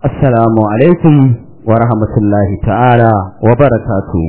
Assalamu alaikum wa rahmatullahi ta'ala wa barakatu.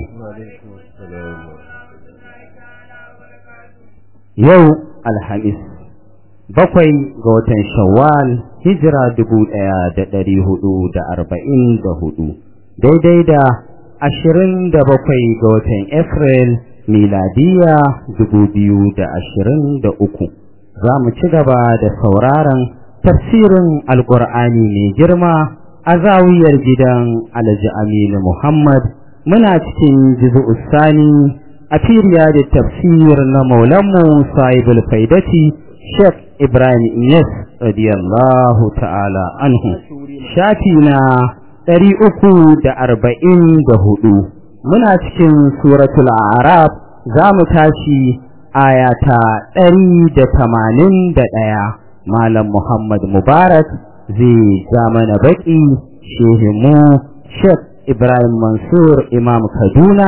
Yau Alhamis, bakwai ga watan Shawwal, hijira dubu ɗaya da ɗari hudu da arba'in da hudu, daidai da ashirin da bakwai ga watan April, miladiya dubu biyu da ashirin da uku. Za mu ci gaba da sauraron tafsirin Alƙur'ani mai girma a zawiyar gidan Alhaji Aminu Muhammad muna cikin jizu'u sani a firiya da tafsir na maulanmu sahibul faidati Sheikh Ibrahim Iyas radiyallahu ta'ala anhu shafi na ɗari uku da arba'in da hudu muna cikin suratul arab za mu tashi ayata ɗari da tamanin da ɗaya Malam Muhammad Mubarak zai ja mana baƙi shehimu Sheikh Ibrahim Mansur Imam Kaduna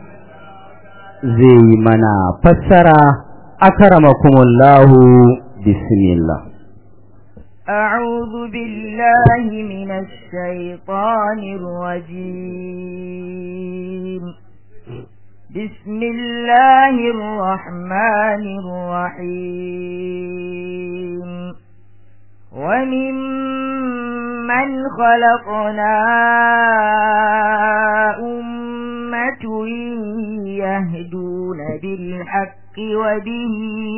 zai mana fassara akramakumullahu bismillah أعوذ بالله من الشيطان الرجيم بسم الله الرحمن الرحيم وممن خلقنا أمة يهدون بالحق وبه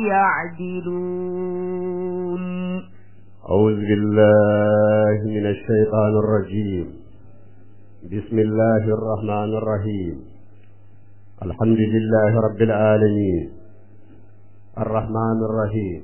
يعدلون أعوذ بالله من الشيطان الرجيم بسم الله الرحمن الرحيم الحمد لله رب العالمين الرحمن الرحيم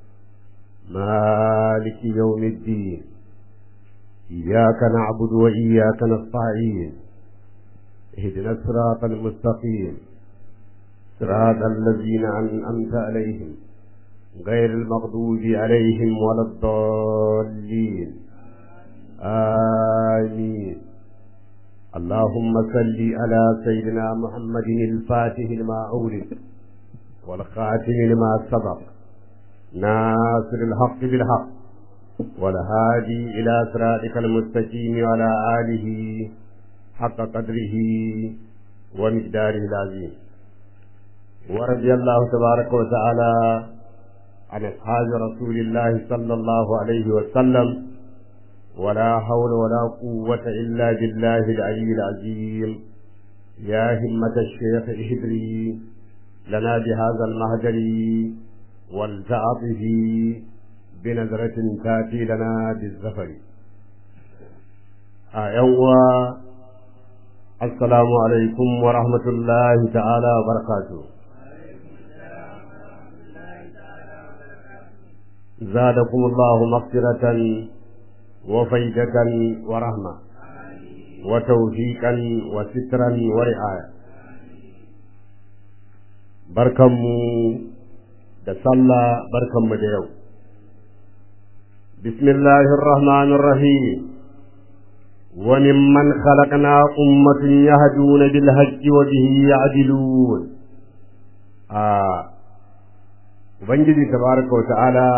مالك يوم الدين إياك نعبد وإياك نستعين اهدنا الصراط المستقيم صراط الذين أنعمت عليهم غير المغضوب عليهم ولا الضالين آمين اللهم صل على سيدنا محمد الفاتح لما أولد والخاتم لما سبق ناصر الحق بالحق والهادي إلى صراطك المستقيم وعلى آله حق قدره ومقداره العظيم ورضي الله تبارك وتعالى عن أصحاب رسول الله صلى الله عليه وسلم ولا حول ولا قوة إلا بالله العلي العظيم يا همة الشيخ اهدري لنا بهذا المهجر والتعطه بنظرة تأتي لنا بالزفر أيوة السلام عليكم ورحمة الله تعالى وبركاته زادكم الله مغفرة وفيدة ورحمة وتوفيقا وسترا ورعاية بركمو da sallah barkanmu da yau bismillahir rahmanir rahim wa mimman khalaqna ummatan yahduna bil haqqi wa bihi ya'dilun a ubangiji tabaraka wa ta'ala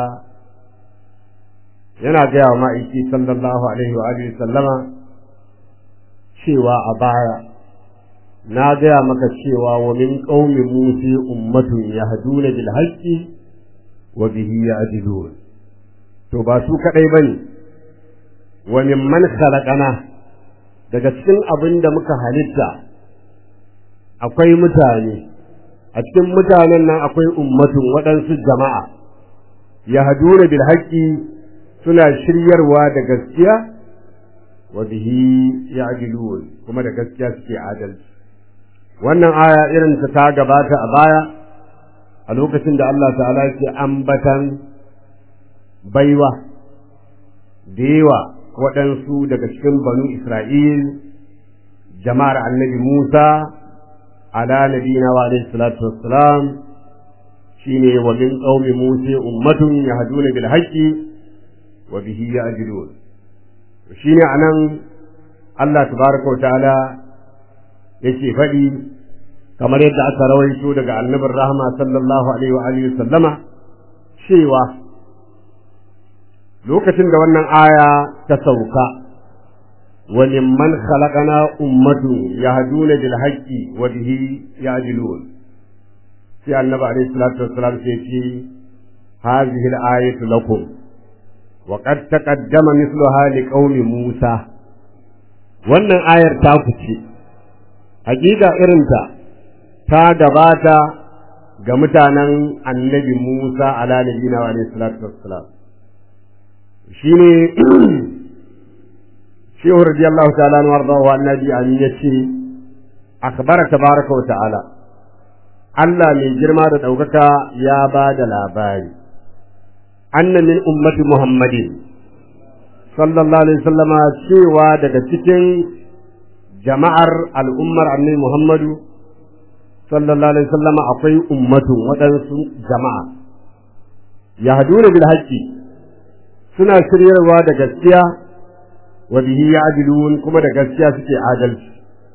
yana gaya wa ma'aiki sallallahu alaihi wa alihi sallama cewa a baya na gaya maka cewa wa min qaumi musa ummatun yahduna bil haqqi wa bihi ya'dilun to ba su kadai bane wa mimman khalaqana daga cikin abin da muka halitta akwai mutane a cikin mutanen nan akwai ummatun waɗansu jama'a yahduna bil haqqi suna shiryarwa da gaskiya wa bihi ya'dilun kuma da gaskiya suke adalci wannan aya irin ta ta gabata a baya a lokacin da Allah ta'ala yake ambatan baiwa da yawa waɗansu daga cikin banu Isra'il jama'ar annabi Musa ala nabina wa alaihi salatu wassalam shine wa min qaumi Musa ummatun yahduna bil haqqi wa bihi ya'dilun shine anan Allah tabaraka wa ta'ala yake faɗi kamar yadda aka rawaito daga annabin rahama sallallahu alaihi wa alihi sallama cewa lokacin da wannan aya ta sauka wa mimman khalaqana ummatun yahduna bil haqqi wa bihi ya'dilun sai annabi alaihi salatu wassalam sai ce hadhihi al-ayatu lakum wa qad taqaddama mithluha liqaumi Musa wannan ayar ta kuce hakika irinta ta gabata ga mutanen annabi Musa ala nabiyina wa alaihi salatu wassalam shine shehu radiyallahu ta'ala wa arda wa annabi an yace akhbara tabaraka wa ta'ala Allah mai girma da ɗaukaka ya ba da labari anna min ummati muhammadin sallallahu alaihi wasallama cewa daga cikin jama'ar al'ummar annabi muhammadu sallallahu alaihi wasallama akwai ummatun waɗansu jama'a yahduna bil haqqi suna shiryarwa da gaskiya wa bihi ya'dilun kuma da gaskiya suke adalci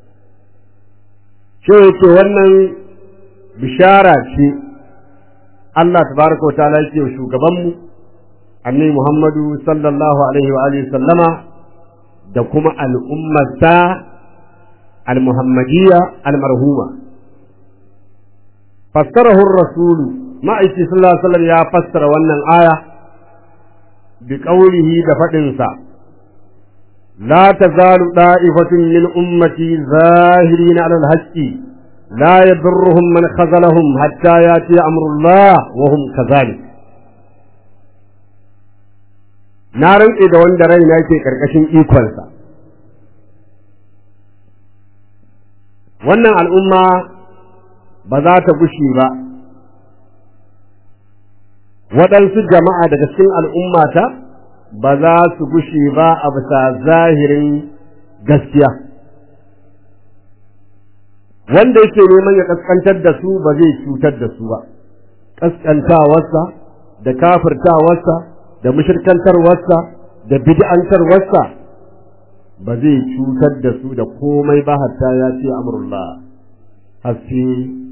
shi yake wannan bishara ce Allah tabaraka wa ta'ala yake shugabanmu annabi Muhammadu sallallahu alaihi wa alihi sallama da kuma al'ummarsa al-muhammadiyya al-marhuma fassarahu ar-rasul ma'aiki sallallahu alaihi wasallam ya fassara wannan aya bi qawlihi da fadin sa لا تزال طائفة من أمتي ظاهرين على الحق لا يضرهم من خذلهم حتى ياتي امر الله وهم كذلك na rantse da wanda raina yake karkashin ikonsa wannan al'umma ba za ta gushe ba waɗansu jama'a daga cikin al'ummata ba za su gushe ba a bisa zahirin gaskiya wanda yake neman ya kaskantar da su ba zai cutar da su ba kaskantawarsa da kafirtawarsa da mushirkantarwarsa da bid'antarwarsa ba zai cutar da su da komai ba hatta ya ce amrullah haske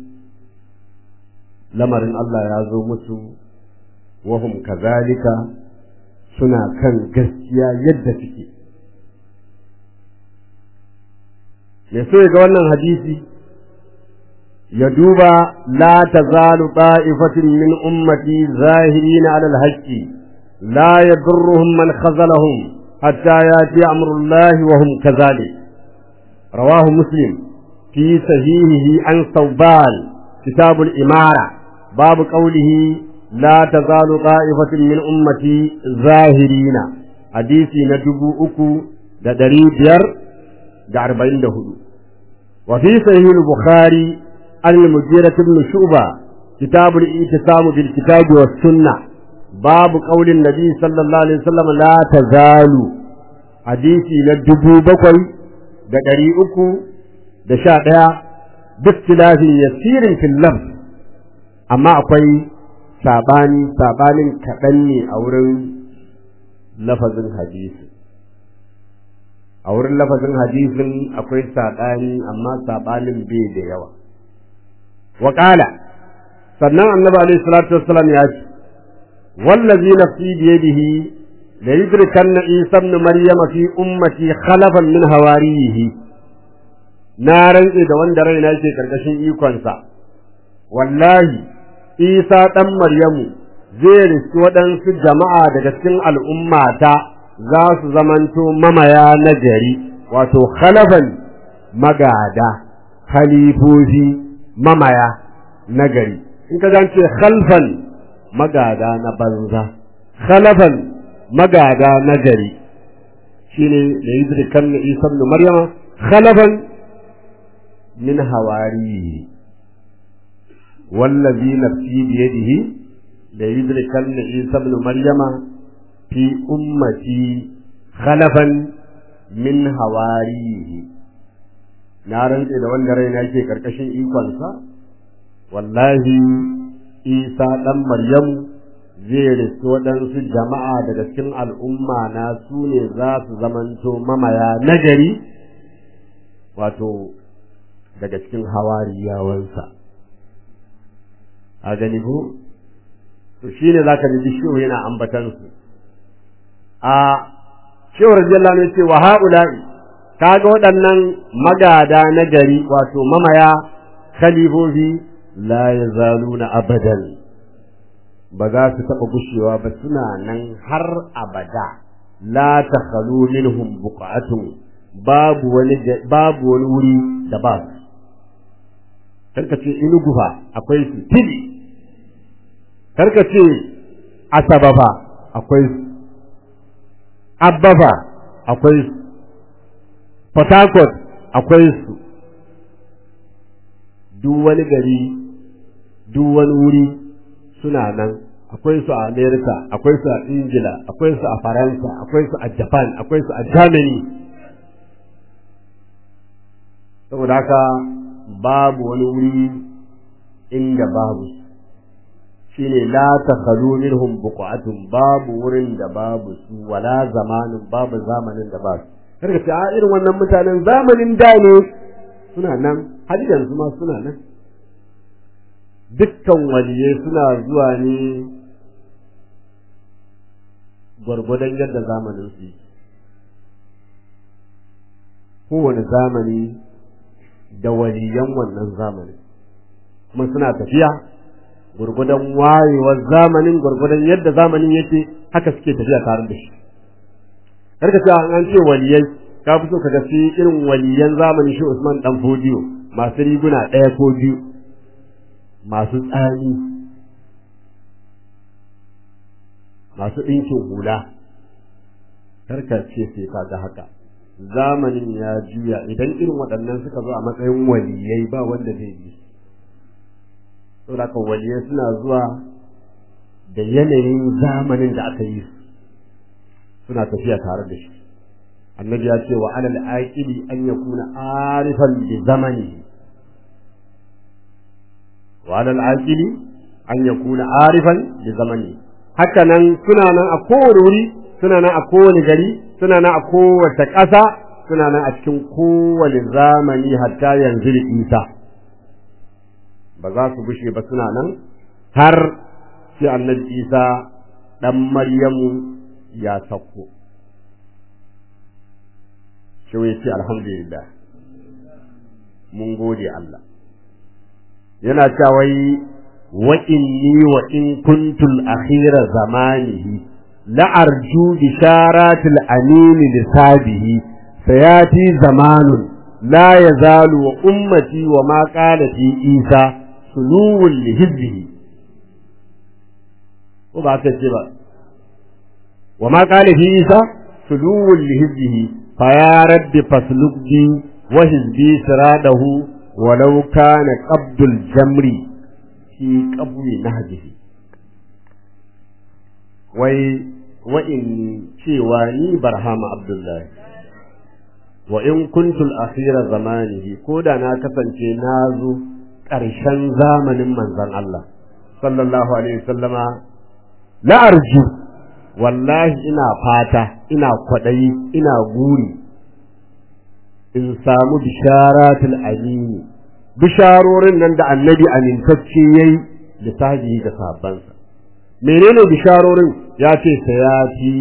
lamarin Allah ya zo musu wahum kazalika suna kan gaskiya yadda suke me so ga wannan hadisi ya duba la tazalu ta'ifatin min ummati zahirina 'ala al-haqqi la yadurruhum man khazalahum hatta yati amrullah wa hum kadhalik rawahu muslim fi sahihihi an thawban kitab al-imara bab qawlihi la tazalu ta'ifatin min ummati zahirina hadisi na dubu uku da ɗari biyar da arba'in da hudu وفي صحيح البخاري عن المجيرة بن شعبة كتاب الإتسام بالكتاب والسنة باب قول النبي صلى الله عليه وسلم لا تزال حديثي للدبو بقوي da ɗari uku da sha ɗaya duk tilafin yasirin fil lafz amma akwai saɓani saɓanin kaɗan ne a wurin lafazin hadisi a wurin lafazin hadisin akwai saɓani amma saɓanin bai da yawa waƙala sannan annabi alaihi salatu wassalam ya ce wallazi nafsi biyadihi la yudrikanna isa ibn maryama fi ummati khalafan min hawariyihi na rantse da wanda raina yake karkashin ikonsa wallahi isa dan maryamu zai riski waɗansu jama'a daga cikin al'ummata za su zamanto mamaya na gari wato khalafan magada khalifofi mamaya na gari in ka ce khalfan magada na banza khalafan magada na gari shine da yudrikan na isa ibn maryama khalafan min hawari wallazi nafsi biyadihi da yudrikan na isa ibn maryama fi ummati khalafan min hawarihi na rantse da wanda raina yake karkashin ikonsa wallahi isa dan maryamu zai riski waɗansu jama'a daga cikin al'umma na su ne za su zamanto mamaya nagari wato daga cikin hawariyawansa a gani ko to shine zaka ji shehu yana ambatansu a shehu radiyallahu anhu ce wa haula'i kaga waɗannan magada na gari wato mamaya khalifofi la yazaluna abadan ba za su taɓa gushewa ba suna nan har abada la takhalu minhum buqatun babu wani babu wani wuri da ba su karka ce inugu fa akwai su tili karka ce asaba fa akwai su abba fa akwai su port harcourt akwai su duk wani gari duk wani wuri suna nan akwai su a america akwai su a ingila akwai su a faransa akwai su a japan akwai su a germany saboda haka babu wani wuri inda babu shine la takhalu minhum buqatun babu wurin da babu su wala zamanin babu zamanin da ba su karka ce a irin wannan mutanen zamanin da ne suna nan har yanzu ma suna nan dukkan waliyai suna zuwa ne gwargwadon yadda zamanin su yi kowane zamani da waliyan wannan zamanin kuma suna tafiya gwargwadon wayewar zamanin gwargwadon yadda zamanin yake haka suke tafiya tare da shi karka ce an ce waliyai ka fi so ka ga irin waliyan zamanin shi Usman dan Fodiyo masu riguna ɗaya ko biyu masu tsani masu ɗinkin hula karka ce sai ka ga haka zamanin ya juya idan irin waɗannan suka zo a matsayin waliyai ba wanda zai bi saboda haka waliyai suna zuwa da yanayin zamanin da aka yi suna tafiya tare da shi annabi ya ce wa alal aqili an yakuna arifan bi zamani wa alal aqili an yakuna arifan bi zamani haka nan suna nan a kowane wuri suna nan a kowane gari suna nan a kowace ƙasa suna nan a cikin kowane zamani hatta yanzu da isa ba za su gushe ba suna nan har sai annabi isa ɗan maryamu ya sauko shi ya ce alhamdulillah mun gode Allah yana cewa wa inni wa in kuntul akhira zamanihi la arju bisharatil amin lisabihi sayati zamanun la yazalu wa ummati wa ma qala fi isa suluwul lihizbihi ko ba ta ce ba wa ma qala fi isa suluwul lihizbihi fa ya rabbi fasluk bi wa hizbi siradahu walau kana qabdul jamri fi qabwi nahjihi wai wa inni cewa ni barhama abdullahi wa in kuntul akhira zamanihi ko da na kasance na zo ƙarshen zamanin manzon Allah sallallahu alaihi wasallama la arju wallahi ina fata ina kwaɗayi ina guri in samu bisharatul amini bisharorin nan da annabi amintacce yayi da sahibi da sahabbansa menene bisharorin ya ce sayati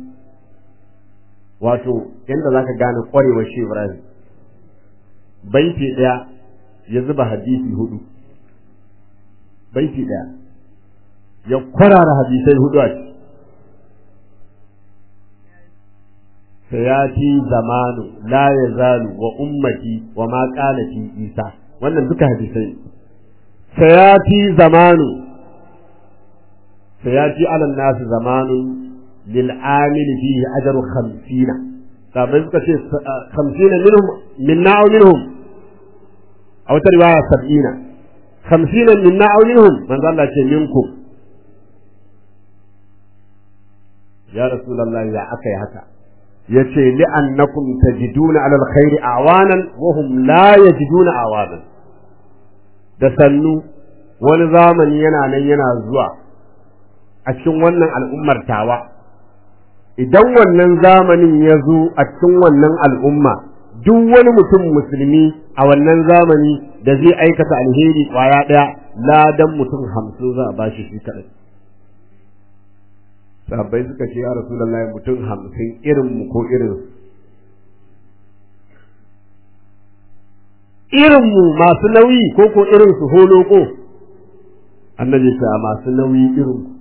wato yanda zaka gane kwarewar shi Ibrahim baiti daya ya zuba hadisi hudu baiti daya ya kwarara hadisai hudu a ciki sayati zamanu la yazalu wa ummati wa ma qala fi isa wannan duka hadisai sayati zamanu sayati ala nas zamanu lil amil fihi ajru 50 sabai suka ce 50 minhum minna aw minhum a wata riwaya 70 50 minna aw minhum manzo Allah ce minkum ya rasulullahi ya akai haka yace li'annakum tajiduna 'ala alkhairi awanan wa hum la yajiduna awanan da sannu wani zamani yana nan yana zuwa a cikin wannan al'ummar tawa idan wannan zamanin ya zo a cikin wannan al'umma duk wani mutum musulmi a wannan zamani da zai aikata alheri kwaya ɗaya ladan mutum hamsin za a bashi shi kaɗai sahabbai suka ce ya rasulullahi mutum hamsin irin mu ko irin irinmu masu nauyi ko ko irin su holoko annabi ce a masu nauyi irin ku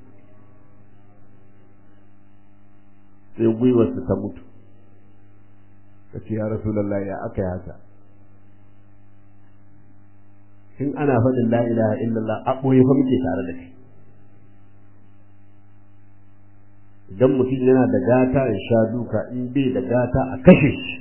sai gwiwarsu ta mutu ka ce ya rasulallah ya aka yi haka in ana faɗin la ilaha illallah a ɓoye fa muke tare da kai idan mutum yana da gata ya sha duka in bai da gata a kashe shi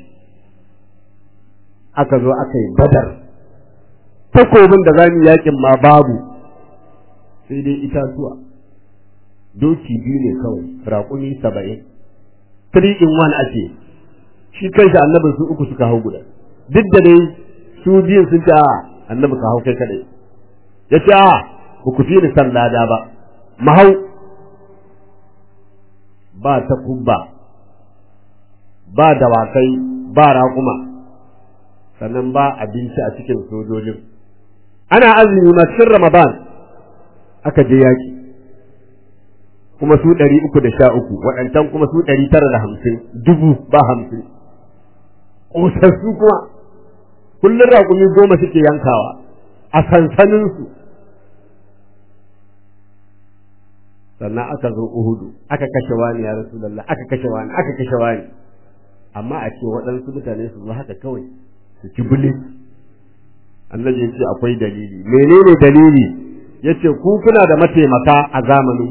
aka zo aka yi badar takobin da zamu yakin ma babu sai dai itatuwa doki biyu ne kawai raƙumi saba'in three in one ake shi kanshi annabin su uku suka hau guda duk da dai su biyun sun ce a annabi ka hau kai kadai ya ce a ba ku fi ni san lada ba mahau ba ta kubba ba dawakai ba raƙuma sannan ba abinci a cikin sojojin ana azumi ma cikin ramadan aka je yaƙi kuma su ɗari uku da sha uku waɗancan kuma su ɗari tara da hamsin dubu ba hamsin ƙosassu kuma kullum raƙumi goma suke yankawa a sansaninsu sannan aka zo uhudu aka kashe wani ya rasulallah aka kashe wani aka kashe wani amma a ce waɗansu mutane su zo haka kawai su ci bilis annabi ya ce akwai dalili menene dalili ya ce ku kuna da mataimaka a zamanin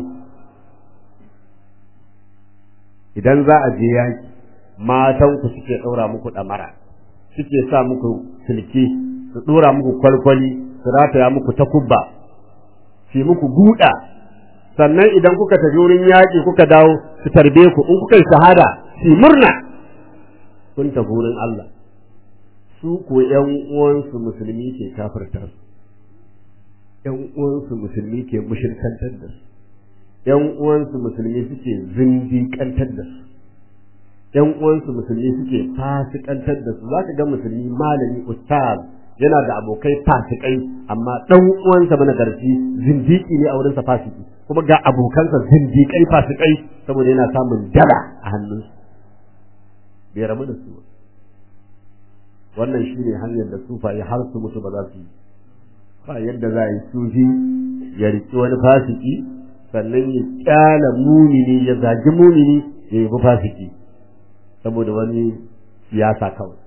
idan za a je yaki matan ku suke ɗaura muku ɗamara suke sa muku silke su ɗora muku kwalkwali su rataya muku takubba su muku guda sannan idan kuka tafi wurin yaƙi kuka dawo su tarbe ku in kuka yi shahada su murna kun tafi wurin Allah su ko ƴan uwansu musulmi ke kafirta su ƴan uwansu musulmi ke mushirkantar da su ƴan uwansu musulmi suke zindiƙantar da su ƴan uwansu musulmi suke fasikantar da su zaka ga musulmi malami ustaz yana da abokai fasikai amma dan uwansa mana garci zindiki ne a wurinsa fasiki kuma ga abokansa zindikai fasikai saboda yana samun dala a hannunsu bai rabu da su wannan shine hanyar da sufaye har su mutu ba za su yi ba yadda za a yi sufi ya riki wani fasiki sannan ya kyala mumini ya zagi mumini ya yi fasiki saboda wani siyasa kawai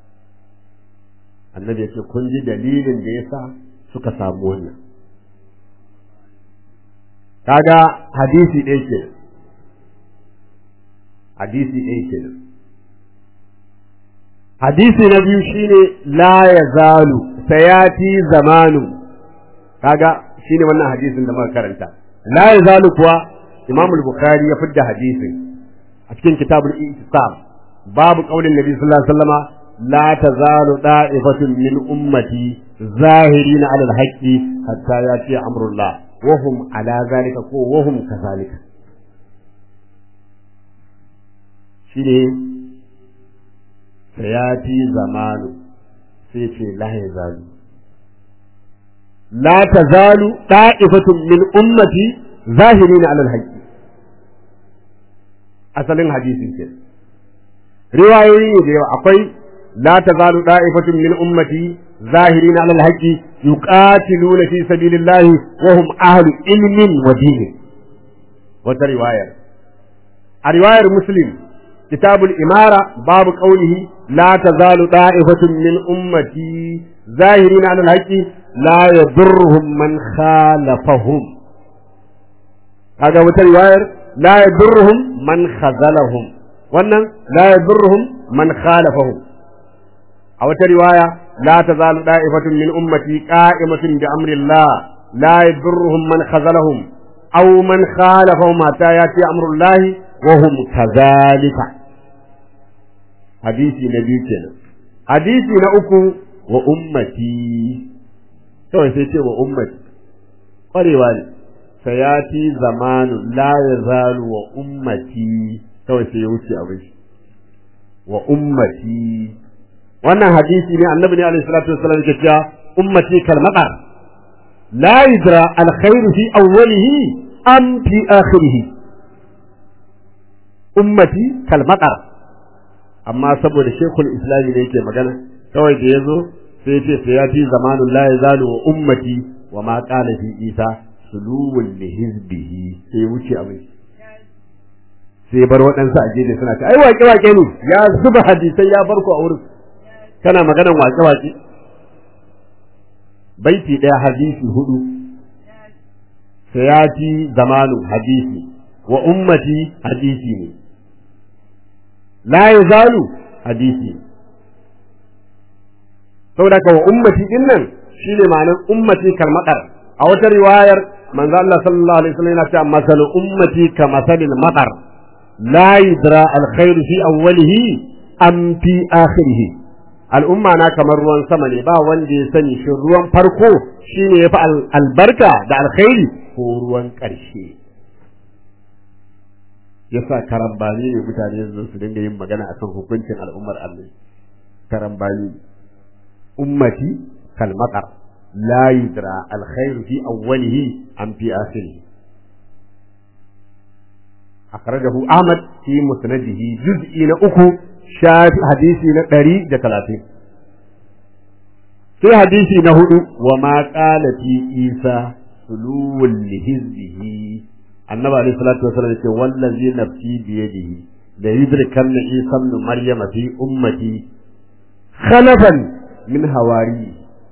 annabi ya ce kun ji dalilin da ya sa suka samu wannan kaga hadisi ɗaya ke hadisi ɗaya ke hadisi na biyu shine la ya zalu sayati zamanu kaga shine wannan hadisin da muka karanta la ya zalu kuwa imam al-bukhari ya fidda hadisin a cikin kitabul ihtisab babu qaulin nabi sallallahu alaihi wasallama la tazalu da'ifatun min ummati zahirina ala al-haqqi hatta yati amrullah wa hum ala zalika ko wa hum kazalika shine sayati zamanu sai ce la yazalu la tazalu da'ifatun min ummati zahirina ala al-haqqi asalin hadisin ke riwayoyi ne da yawa akwai la tazalu da'ifatun min ummati zahirin ala alhaqi yuqatiluna fi sabilillahi wa hum ahlu ilmin wa din wata riwaya a riwayar muslim kitabul imara babu qawlihi la tazalu da'ifatun min ummati zahirin ala alhaqi la yadurruhum man khalafahum kaga wata riwayar la yadurruhum man khazalahum wannan la yadurruhum man khalafahum a wata riwaya la tazalu da'ifatun min ummati qa'imatun bi amri Allah la yadurruhum man khazalahum aw man khalafahum hatta yati amru Allah wa hum kadhalika hadisi na biyu kenan hadisi na uku wa ummati kawai sai ce wa ummati kwarewa ne sayati zamanu la yazalu wa ummati kawai sai ya wuce abin shi wa ummati wannan hadisi ne annabi ne alaihi salatu wassalam yake cewa ummati kal maqar la yudra al khair fi awwalihi am fi akhirih ummati kal maqar amma saboda shekul islami ne yake magana kawai da yazo sai ce sai ya fi zamanun la yazalu wa ummati wa ma qala fi isa suluwul li hizbihi sai wuce abin sai bar waɗansu a gefe suna ce ai waƙe waƙe ne ya zuba hadisai ya bar ku a wurin kana maganan waƙe waƙe baiti ɗaya hadisi hudu sayati zamanu hadisi wa ummati hadisi ne la yazalu hadisi saboda ka wa ummati din nan shine ma'anar ummati kalmadar a wata riwayar manzo Allah sallallahu alaihi wasallam yana cewa masalu ummati ka masalil matar la yudra alkhairu fi awwalihi am fi akhirih al'umma na kamar ruwan sama ne ba wanda ya sani shi ruwan farko shine yafi albarka da alkhairi ko ruwan ƙarshe yasa karambani ne mutane su su dinga yin magana akan hukuncin al'ummar Allah karambani ummati kal matar la yudra alkhairu fi awwalihi am fi akhirih akhrajahu ahmad fi musnadihi juz'i na uku shafi hadisi na ɗari da talatin sai hadisi na hudu wa ma qala fi isa suluwul lihizbihi annabi alaihi salatu wasallam yace wallazi nafsi bi yadihi la yudrikanna isa ibn maryama fi ummati khalafan min hawari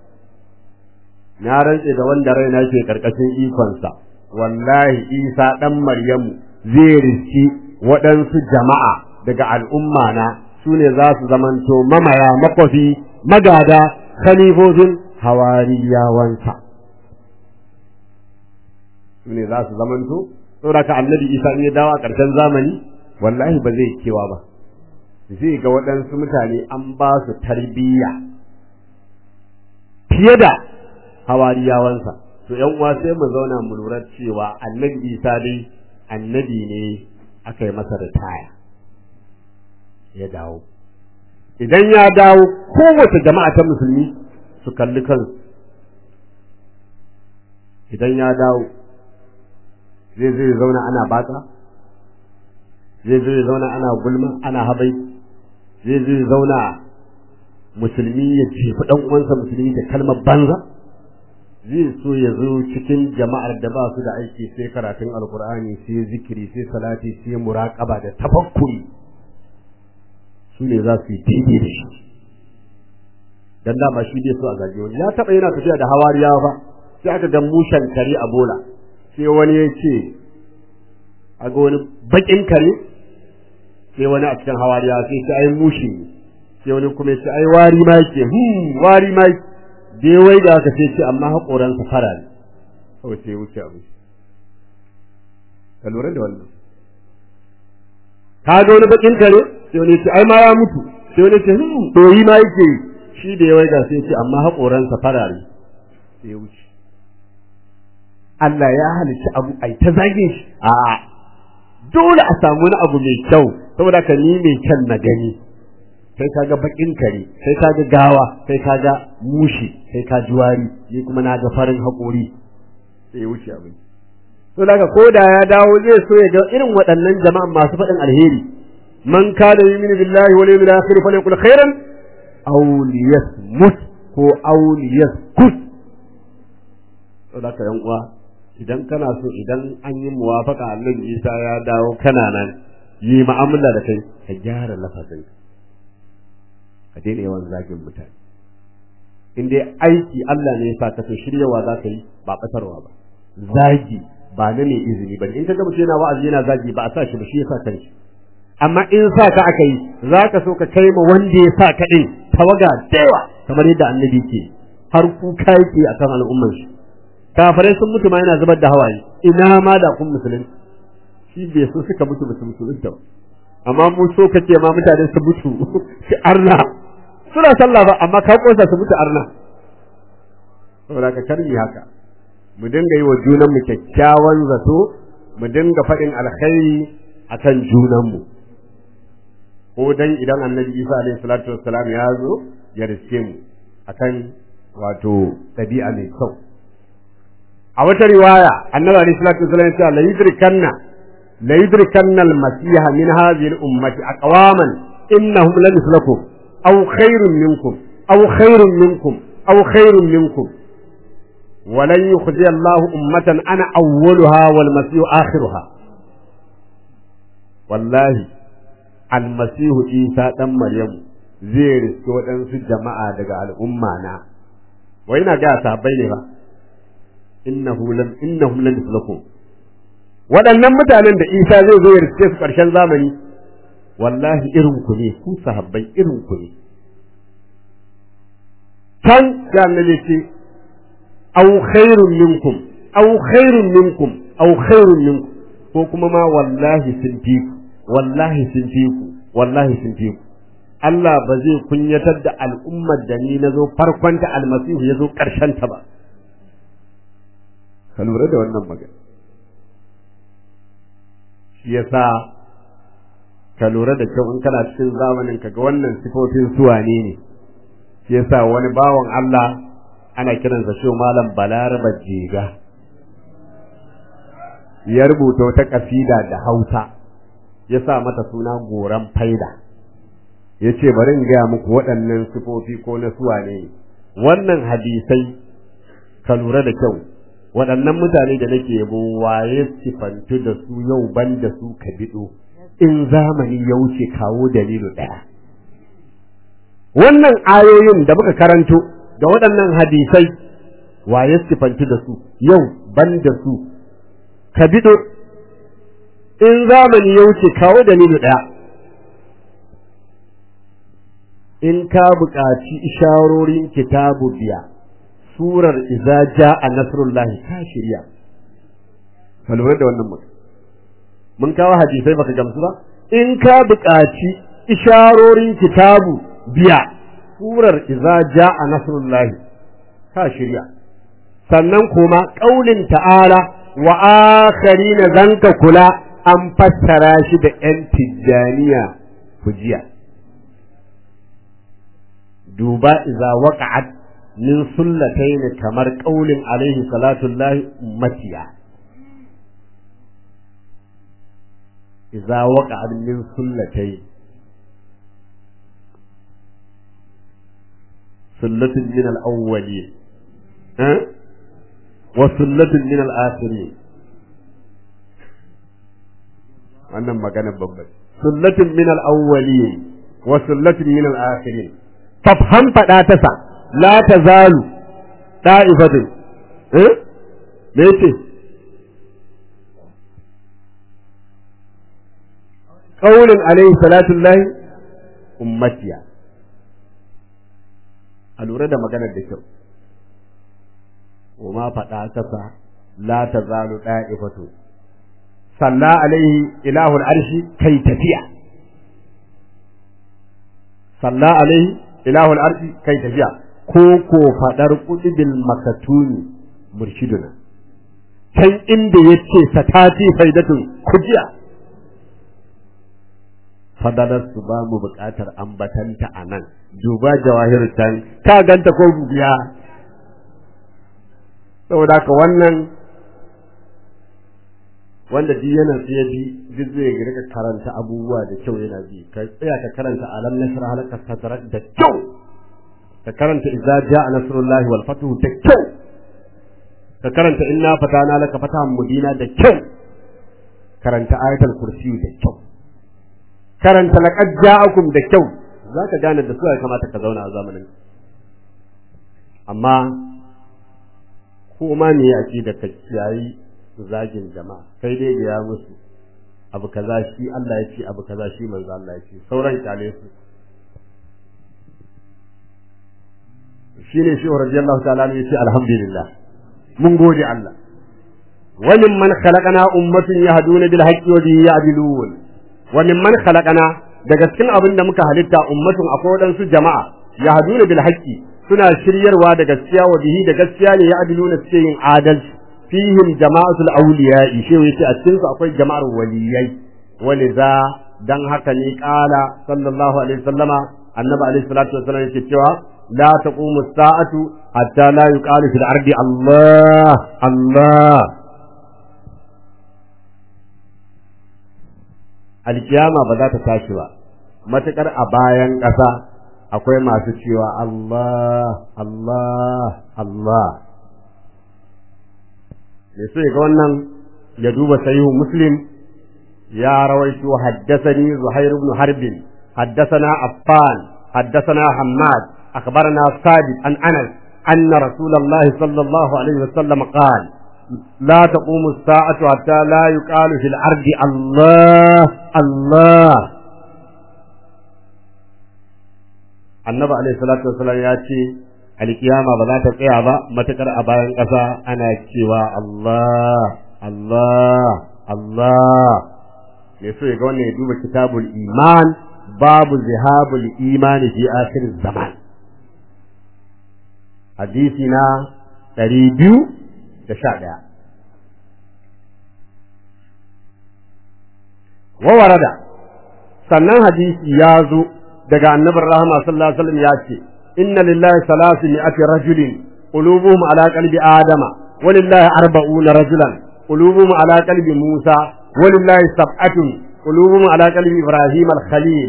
na rantse da wanda raina ke karkashin ikonsa wallahi isa dan maryamu zai riski waɗansu jama'a daga al'umma na su ne za su zamanto mamaya makwafi magada khalifofin hawariyawansa su ne za su zamanto saboda ka annabi isa in ya dawo a ƙarshen zamani wallahi ba zai kewa ba zai ga waɗansu mutane an ba su tarbiyya fiye da hawariyawansa to yan uwa sai mu zauna mu lura cewa annabi isa dai annabi ne aka yi masa ritaya ya dawo idan ya dawo kowace jama'a ta musulmi su kalli kansu idan ya dawo zai zai zauna ana baka zai zai zauna ana gulma ana habai zai zai zauna musulmi ya jefi dan uwansa musulmi da kalmar banza zai so ya zo cikin jama'ar da ba su da aiki sai karatun alkur'ani sai zikiri sai salati sai muraqaba da tafakkuri su ne za su yi daidai da shi dan dama shi dai so a gaje wani ya taba yana tafiya da hawariya fa sai aka ga mushan kare a bola sai wani ya ce a ga wani bakin kare sai wani a cikin hawariya sai ce ai mushi ne sai wani kuma ya ce ai wari ma yake hmm wari ma dai wai da aka ce amma haƙoransa fara ne kawai sai ya wuce abu ka lura da wannan ka ga wani bakin kare sai wani ce ai ma ya mutu sai wani ce hmm doyi ma yake shi da ya waiga sai ce amma haƙoransa farare sai ya wuce Allah ya halicci abu ai ta zage shi a dole a samu wani abu mai kyau saboda ka ni mai kyan na gani kai kaga bakin kare kai kaga gawa kai kaga mushi kai ka juwari ni kuma na ga farin haƙori sai ya wuce abin to daga ko da ya dawo zai so ya ga irin waɗannan jama'an masu faɗin alheri man kana yu'minu billahi wal yawmil akhir falyaqul khairan aw liyasmut ko aw liyaskut to daga yan uwa idan kana so idan an yi muwafaka Allah Isa ya dawo kana nan yi mu'amala da kai ka gyara lafazin ka daina yawan zagin mutane in dai aiki Allah ne ya sa ka to shiryawa za ka yi ba batarwa ba zagi ba na ne izini ba in ka ga mutum yana wa'azi yana zagi ba a sa shi ba shi ya sa kanshi amma in sa ka aka yi za ka so ka kai ma wanda ya sa ka ɗin tawaga dewa kamar yadda annabi ke har kuka yake a kan al'umman shi kafirai sun mutu ma yana zubar da hawaye ina ma da kun musulun shi bai so suka mutu ba su musulunta ba amma mu so kace ma mutane su mutu shi arna suna sallah ba amma ka kosa su mutu arna saboda ka karbi haka mu dinga yi wa junan mu kyakkyawan zato mu dinga faɗin alkhairi akan junan mu ko dan idan annabi Isa alaihi salatu wassalam ya zo ya riske mu akan wato ɗabi'a mai kyau a wata riwaya annabi alaihi salatu wassalam ya ce la yudrikanna la yudrikanna al-masiha min hadhihi al-ummati aqwaman innahum la mislakum aw khairun minkum aw khairun minkum aw khairun minkum ولن يخزي الله أمة أنا أولها والمسيح آخرها والله المسيح إيسى دم مريم zai riske waɗansu jama'a daga al'umma na wai na ga sahabbai ne ba innahu lam innahum lan yuslaku waɗannan mutanen da Isa zai zo ya riske su ƙarshen zamani wallahi irin ku ne ku sahabbai irin ku ne can da annabi ce aw khairun minkum aw khairun minkum aw khairun minkum ko kuma ma wallahi sun fi ku wallahi sun fi ku wallahi sun fi ku Allah ba zai kunyatar da al'ummar da ni na zo farkon ta almasihu ya zo ƙarshen ta ba ka lura da wannan magana shi yasa ka lura da kyau in kana cikin zamanin ka ga wannan sifofin suwane ne shi yasa wani bawan Allah ana kiransa shi malam balaraba jega ya rubuta wata kasida da hausa ya sa mata suna goran faida ya ce bari in gaya muku waɗannan sifofi ko na suwa ne wannan hadisai ka lura da kyau waɗannan mutane da nake yabo waye sifantu da su yau ban da su ka biɗo in zamani ya wuce kawo dalilu ɗaya wannan ayoyin da muka karanto da waɗannan hadisai waye sifantu da su yau ban da su ka bido in zamani ya wuce kawo dalilu ɗaya in ka buƙaci isharorin kitabu biya surar iza ja'a nasrullahi ka shirya ka lura da wannan mutum mun kawo hadisai baka gamsu ba in ka buƙaci isharorin kitabu biya surar iza ja'a nasrullahi ka shirya sannan kuma ƙaulin ta'ala wa akharina zanka kula an fassara shi da ‘yan tijjaniya fujiya. Duba iza waƙa'at min sullatai ne kamar ƙaulin alaihi salatullahi ummatiya. Iza waƙa'at min sullatai sullatin min al'awwali wa sullatin min al'asirin wannan magana babban sullatin min al-awwalin wa sullatin min al-akhirin fafhan fada ta sa la tazalu da'ifatun eh me yace qaulun alayhi salatu llahi ummatiya a lura da maganar da kyau wa ma fada ta sa la tazalu da'ifatun salla alaihi ilahul arshi kai tafiya salla alaihi ilahul arshi kai tafiya ko ko fadar kudibil makatuni murshiduna can inda yace satati faidatun kujiya fadalar su ba mu buƙatar ambatanta a nan duba jawahir can ka ganta ko biya saboda ka wannan wanda duk yana tsaye bi duk zai rika karanta abubuwa da kyau yana bi ka tsaya ka karanta alam nasra halaka sadrak da kyau ka karanta idza jaa nasrullahi wal fathu da kyau ka karanta inna fatana laka fatahan mubina da kyau karanta ayatul kursi da kyau karanta laqad ja'akum da kyau zaka gane da su ya kamata ka zauna a zamanin amma ko ma ne aqida ka kiyayi zagin jama'a sai dai ga ya musu abu kaza shi Allah ya ce abu kaza shi manzo Allah ya ce sauran kyale su shine shi radiyallahu ta'ala ne yace alhamdulillah mun gode Allah wa man khalaqana ummatun yahduna bil haqqi wa bihi ya'dilun wa man khalaqana daga cikin abin da muka halitta ummatun akwai wadansu jama'a yahduna bil haqqi suna shiryarwa da gaskiya wa bihi da gaskiya ne ya'diluna suke yin adalci fihim jama'atul awliya'i shi yace a cikin su akwai jama'ar waliyai waliza dan haka ne kala sallallahu alaihi wasallama annabi alaihi salatu wasallam yake cewa la taqumu as-sa'atu hatta la yuqalu fil ardi Allah Allah alkiyama ba za ta tashi ba matakar a bayan ƙasa akwai masu cewa Allah Allah Allah me so ga wannan ya duba sahihu muslim ya rawaito haddathani zuhair ibn harb haddathana affan haddathana hammad akhbarana sabit an anas anna rasulullahi sallallahu alaihi wasallam qala لا تقوم الساعة حتى لا يقال في الأرض الله الله النبي عليه الصلاة والسلام يأتي القيامة بلا تقيا با متكر أباين قصا أنا كيوا الله الله الله يسوع يقول يدوب كتاب الإيمان باب ذهاب الإيمان في آخر الزمان حديثنا تريبيو da sha ɗaya. Wawarada, sannan hadisi ya zo daga annabin rahama sallallahu alaihi wasallam ya ce, Inna lillahi salasu mi'ati rajulin, qulubuhum ala qalbi Adama, wa lillahi arba'una rajulan, qulubuhum ala qalbi Musa, wa lillahi sab'atun, qulubuhum ala qalbi Ibrahim al-Khalil,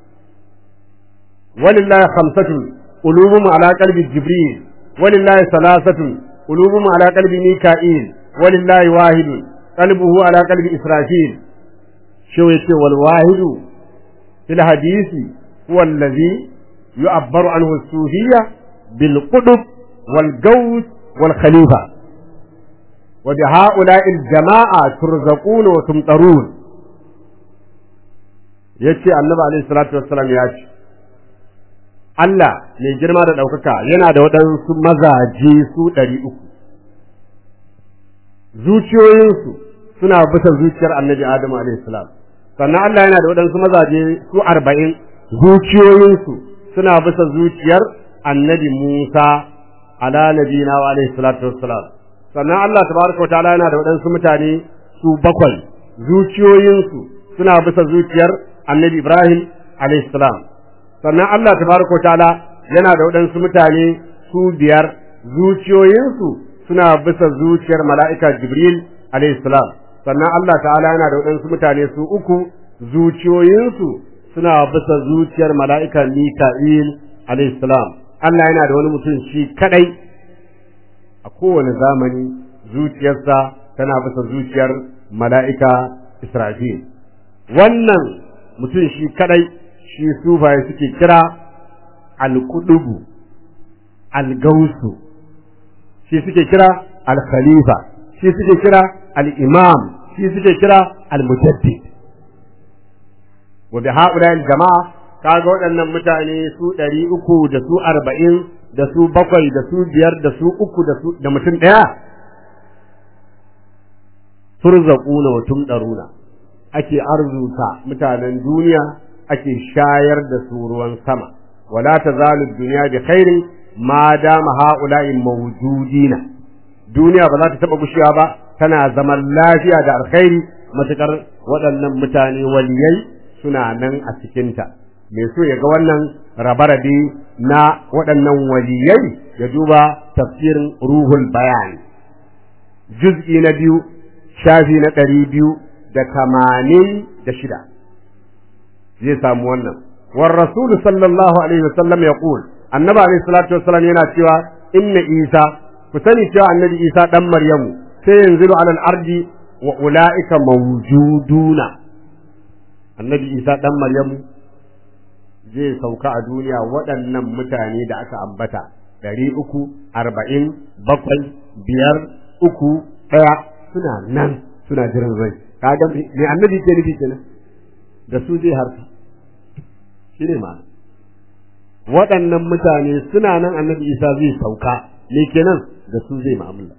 wa lillahi khamsatun, qulubuhum ala qalbi Jibril, wa lillahi salasatun, قلوبهم على قلب ميكائيل ولله واحد قلبه على قلب إسرافيل شو يتي والواحد في الحديث هو الذي يعبر عنه الصوفية بالقطب والجوز والخليفة وبهؤلاء الجماعة ترزقون وتمطرون yace annabi alaihi salatu wassalam ya ce Allah mai girma da ɗaukaka yana da waɗansu mazaje su ɗari uku. Zuciyoyinsu suna bisa zuciyar annabi Adamu salam sannan Allah yana da waɗansu mazaje su arba'in zuciyoyinsu suna bisa zuciyar annabi Musa ala nabina wa alaihi salatu wassalam sannan Allah tabaraka wa ta'ala yana da waɗansu mutane su bakwai zuciyoyinsu suna bisa zuciyar annabi Ibrahim alaihi salam sannan Allah tabaraka wa ta'ala yana da waɗansu mutane su biyar zuciyoyinsu suna bisa zuciyar mala'ika Jibril alayhi salam sannan Allah ta'ala yana da waɗansu mutane su uku zuciyoyinsu suna bisa zuciyar mala'ika Mika'il alayhi salam Allah yana da wani mutum shi kadai a kowane zamani zuciyarsa tana bisa zuciyar mala'ika Israfil wannan mutum shi kadai shi sufaye suke kira al-kudubu al-gausu shi suke kira al-khalifa shi suke kira al-imam shi suke kira al-mujaddid wa bi haula al-jama'a kaga waɗannan mutane su ɗari uku da su arba'in da su bakwai da su biyar da su uku da su da mutum ɗaya turzaquna wa tumdaruna ake arzuta mutanen duniya ake shayar da su ruwan sama wala tazalu dunya bi khairin ma dama haula'i mawjudina duniya ba za ta taba gushewa ba tana zaman lafiya da alkhairi matukar waɗannan mutane waliyai suna nan a cikinta me so ya ga wannan rabe-rabe na waɗannan waliyai ya duba tafsirin ruhul bayan juz'i na biyu shafi na ɗari biyu da tamanin da shida zai samu wannan war rasul sallallahu alaihi wasallam ya qul annabi alaihi salatu wasallam yana cewa inna isa ku sani cewa annabi isa dan maryamu sai yanzu ala al-ardi wa ulaika mawjuduna annabi isa dan maryamu zai sauka a duniya waɗannan mutane da aka ambata ɗari uku arba'in bakwai biyar uku ɗaya suna nan suna jiran rai kaga me annabi ke nufi kenan da su zai harta shi ne ma waɗannan mutane suna nan annabi isa zai sauka me kenan da su zai ma'amala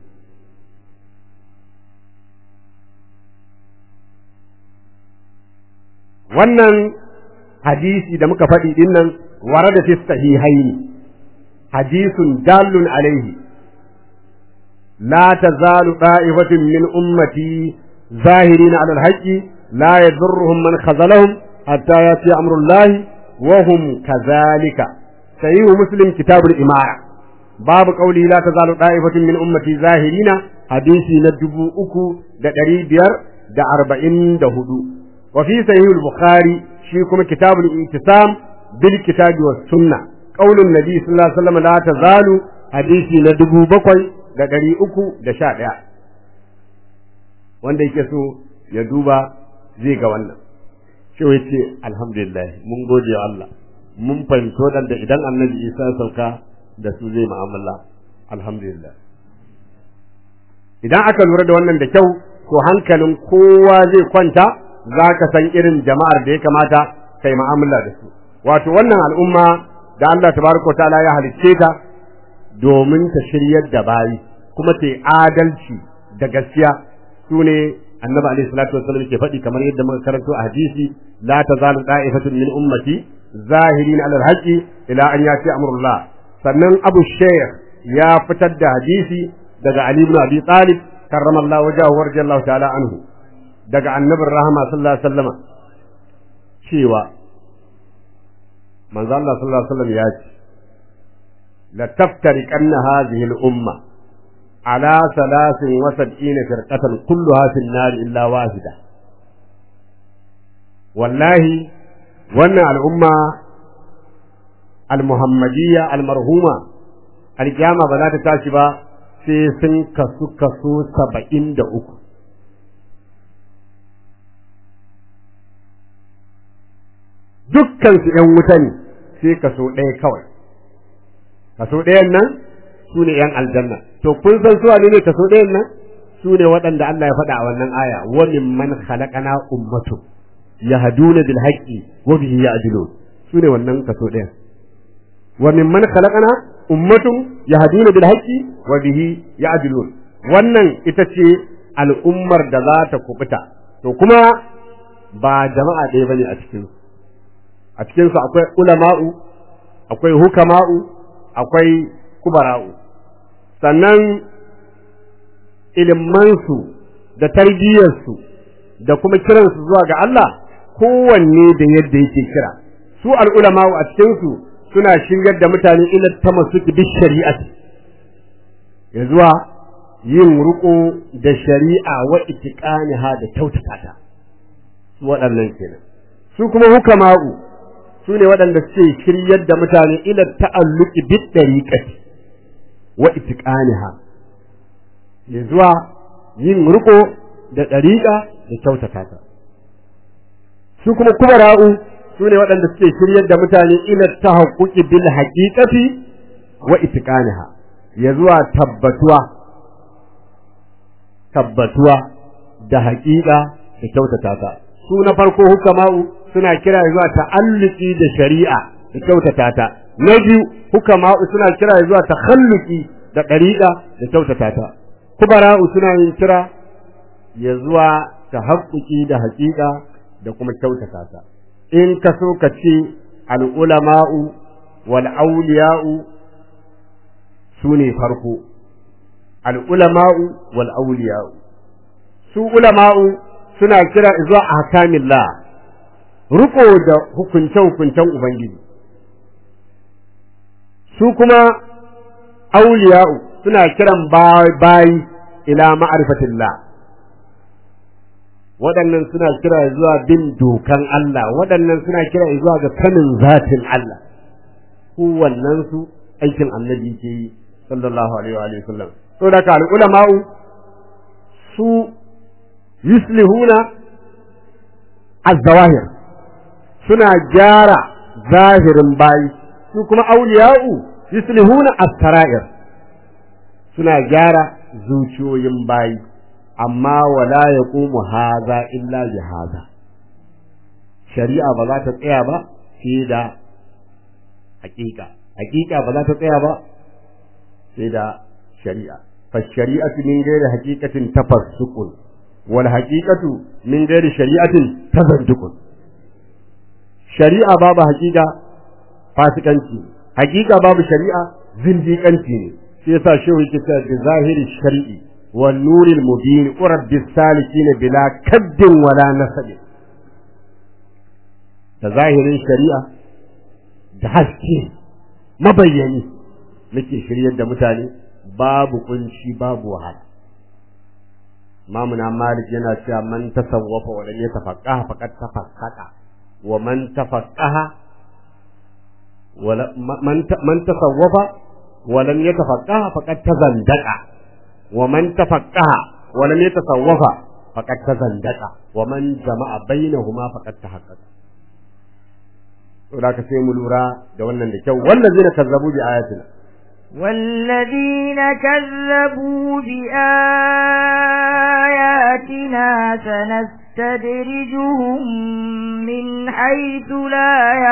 wannan hadisi da muka faɗi din nan warada fi sahihaini hadisun dalun alaihi la tazalu da'ifatun min ummati zahirin ala alhaqi la yadurruhum man khazalahum hatta yati amrullahi wa hum kadhalika sahihu muslim kitabul imara babu qauli la tazalu da'ifatun min ummati zahirina hadisi na dubu uku da ɗari biyar da arba'in da hudu wa fi sahihul bukhari shi kuma kitabul intisam bil kitabi was sunna qaulun nabi sallallahu alaihi wasallam la tazalu hadisi na dubu bakwai da ɗari uku da sha ɗaya wanda yake so ya duba zai ga wannan shi ya ce alhamdulillah mun gode wa Allah mun fahimci waɗanda idan annabi isa ya sauka da su zai mu'amala alhamdulillah idan aka lura da wannan da kyau to hankalin kowa zai kwanta za ka san irin jama'ar da ya kamata kai mu'amala da su wato wannan al'umma da Allah tabaraka ta'ala ya halicce ta domin ta shiryar da bayi kuma ta yi adalci da gaskiya su ne annabi alaihi salatu wasallam ke faɗi kamar yadda muka karanto a hadisi la tazalu da'ifatun min ummati zahirin alal haqqi ila an yati amrullah sannan abu shaykh ya fitar da hadisi daga ali ibn abi talib karramallahu wajhahu wa radiyallahu ta'ala anhu daga annabin rahama sallallahu alaihi wasallam cewa manzo Allah sallallahu alaihi wasallam ya ce la taftariqanna hadhihi al-umma على ثلاث وسبعين فرقة كلها في النار إلا واحدة والله وانا الأمة المحمدية المرهومة القيامة بلا تتاشبا في سن كسو كسو سبعين دا أكو dukkan su ‘yan wuta ne sai kaso ɗaya kawai kaso ɗayan nan su ne ‘yan aljanna to kun san su ne ne kaso ɗayan nan su ne waɗanda Allah ya faɗa a wannan aya wa mimman khalaqana ummatu yahduna bil haqqi wa bihi ya'dilun su ne wannan kaso ɗayan wa mimman khalaqana ummatun yahduna bil haqqi wa bihi ya'dilun wannan ita ce al'ummar da za ta kubuta to kuma ba jama'a ɗaya bane a cikin a cikin su akwai ulama'u akwai hukama'u akwai kubara'u sannan ilimansu da tarbiyyarsu da kuma kiransu zuwa ga Allah kowanne da yadda yake kira su al'ulama a cikinsu suna shigar da mutane ila ta masu bi shari'ati ya zuwa yin ruko da shari'a wa itiqaniha da kyautata ta su waɗannan kenan su kuma hukama'u su ne waɗanda suke shiryar da mutane ila ta'alluqi bid dariqati wa itiqaniha ya zuwa yin riko da ɗariƙa da kyautata ta su kuma kubara'u su ne waɗanda suke shiryar da mutane ila ta haƙuƙi bil haƙiƙati wa itiqaniha ya zuwa tabbatuwa tabbatuwa da haƙiƙa da kyautata ta su na farko hukama'u suna kira zuwa ta'alluki da shari'a da kyautata ta na biyu hukama'u suna kira zuwa takhalluki da ɗariƙa da kyautata ta kubara'u suna yin kira ya zuwa ta haƙƙuƙi da haƙiƙa da kuma kyautata ta in ka so ka ce al'ulama'u wal auliya'u su ne farko al'ulama'u wal auliya'u su ulama'u suna kira zuwa ahkamillah riko da hukunce-hukuncen ubangiji su kuma auliya'u suna kiran bayi ila ma'arifatillah waɗannan suna kira zuwa bin dokan Allah waɗannan suna kira zuwa ga sanin zatin Allah kowannen su aikin annabi ke yi sallallahu alaihi wa sallam to da ka ulama'u su yuslihuna az-zawahir suna gyara zahirin bayi su kuma auliya'u yuslihuna as-sara'ir suna gyara zuciyoyin bayi amma wala yaqumu haza illa bi haza shari'a ba za ta tsaya ba sai da hakika hakika ba za ta tsaya ba sai da shari'a fa shari'atu min ghairi haqiqatin tafassukun wal haqiqatu min ghairi shari'atin tazandukun shari'a babu hakika fasikanci hakika babu shari'a zindiƙanci ne shi yasa shehu yake cewa bi zahiri shar'i wan nuril mubin urab bis salikin bila kaddin wala nasab da zahirin shari'a da haske mabayyani muke shiryar da mutane babu kunci babu wahala Mamuna Malik yana cewa man tasawwafa wa lam yatafaqqaha faqad tafaqqaha wa man tafaqqaha wala man man tasawwafa wa lam yatafaqaha faqad tazandaqa wa man tafaqqaha wa lam yatasawwafa faqad tazandaqa wa man jama'a bainahuma faqad tahaqqaqa to da ka sai mu lura da wannan da kyau wallazina kazzabu bi ayatina والذين كذبوا بآياتنا سنستدرجهم من حيث لا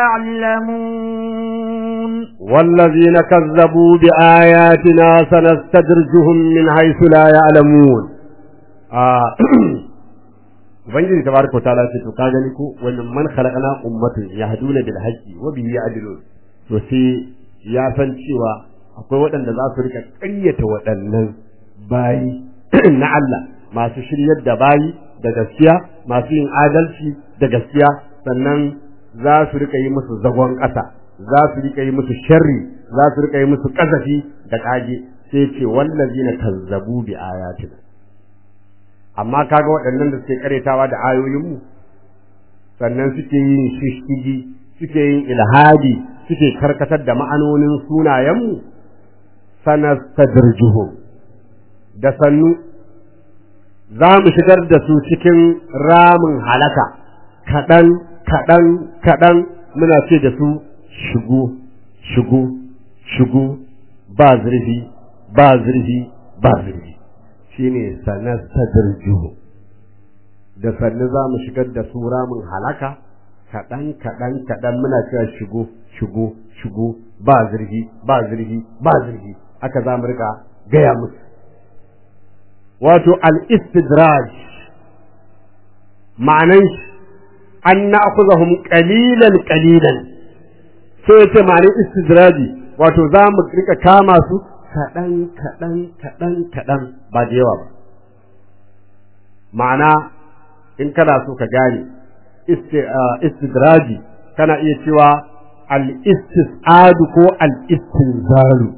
يعلمون والذين كذبوا بآياتنا سنستدرجهم من حيث لا يعلمون آه ubangiji tabaraka ta'ala ce to ka gani ko wannan man khalaqna ummatun yahduna bil haqqi wa bihi ya'dilun to sai ya san cewa akwai waɗanda za su rika ƙaryata waɗannan bayi na Allah masu shiryar da bayi da gaskiya masu yin adalci da gaskiya sannan za su rika yi musu zagon ƙasa za su rika yi musu sharri za su rika yi musu ƙazafi da ƙage sai ce wallazina kazzabu bi ayatina amma kaga waɗannan da suke karetawa da ayoyinmu sannan suke yin shishigi suke yin ilhadi suke karkatar da ma'anonin sunayenmu sanastadrijuhum da sannu za mu shigar da su cikin ramin halaka kaɗan kaɗan kaɗan muna ce da su shigo shigo shigo ba zurfi ba zurfi ba zurfi shine sanastadrijuhum da sannu za mu shigar da su ramin halaka kaɗan kaɗan kaɗan muna cewa shigo shigo shigo ba zurfi ba zurfi ba zurfi aka za mu rika gaya musu wato al-istidraj ma'anan shi an na'khudhahum qalilan qalilan sai yace ma'anan istidraji wato za mu rika kama su kaɗan kaɗan kaɗan kaɗan ba da yawa ba ma'ana in kana so ka gane istidraji kana iya cewa al-istisadu ko al-istinzalu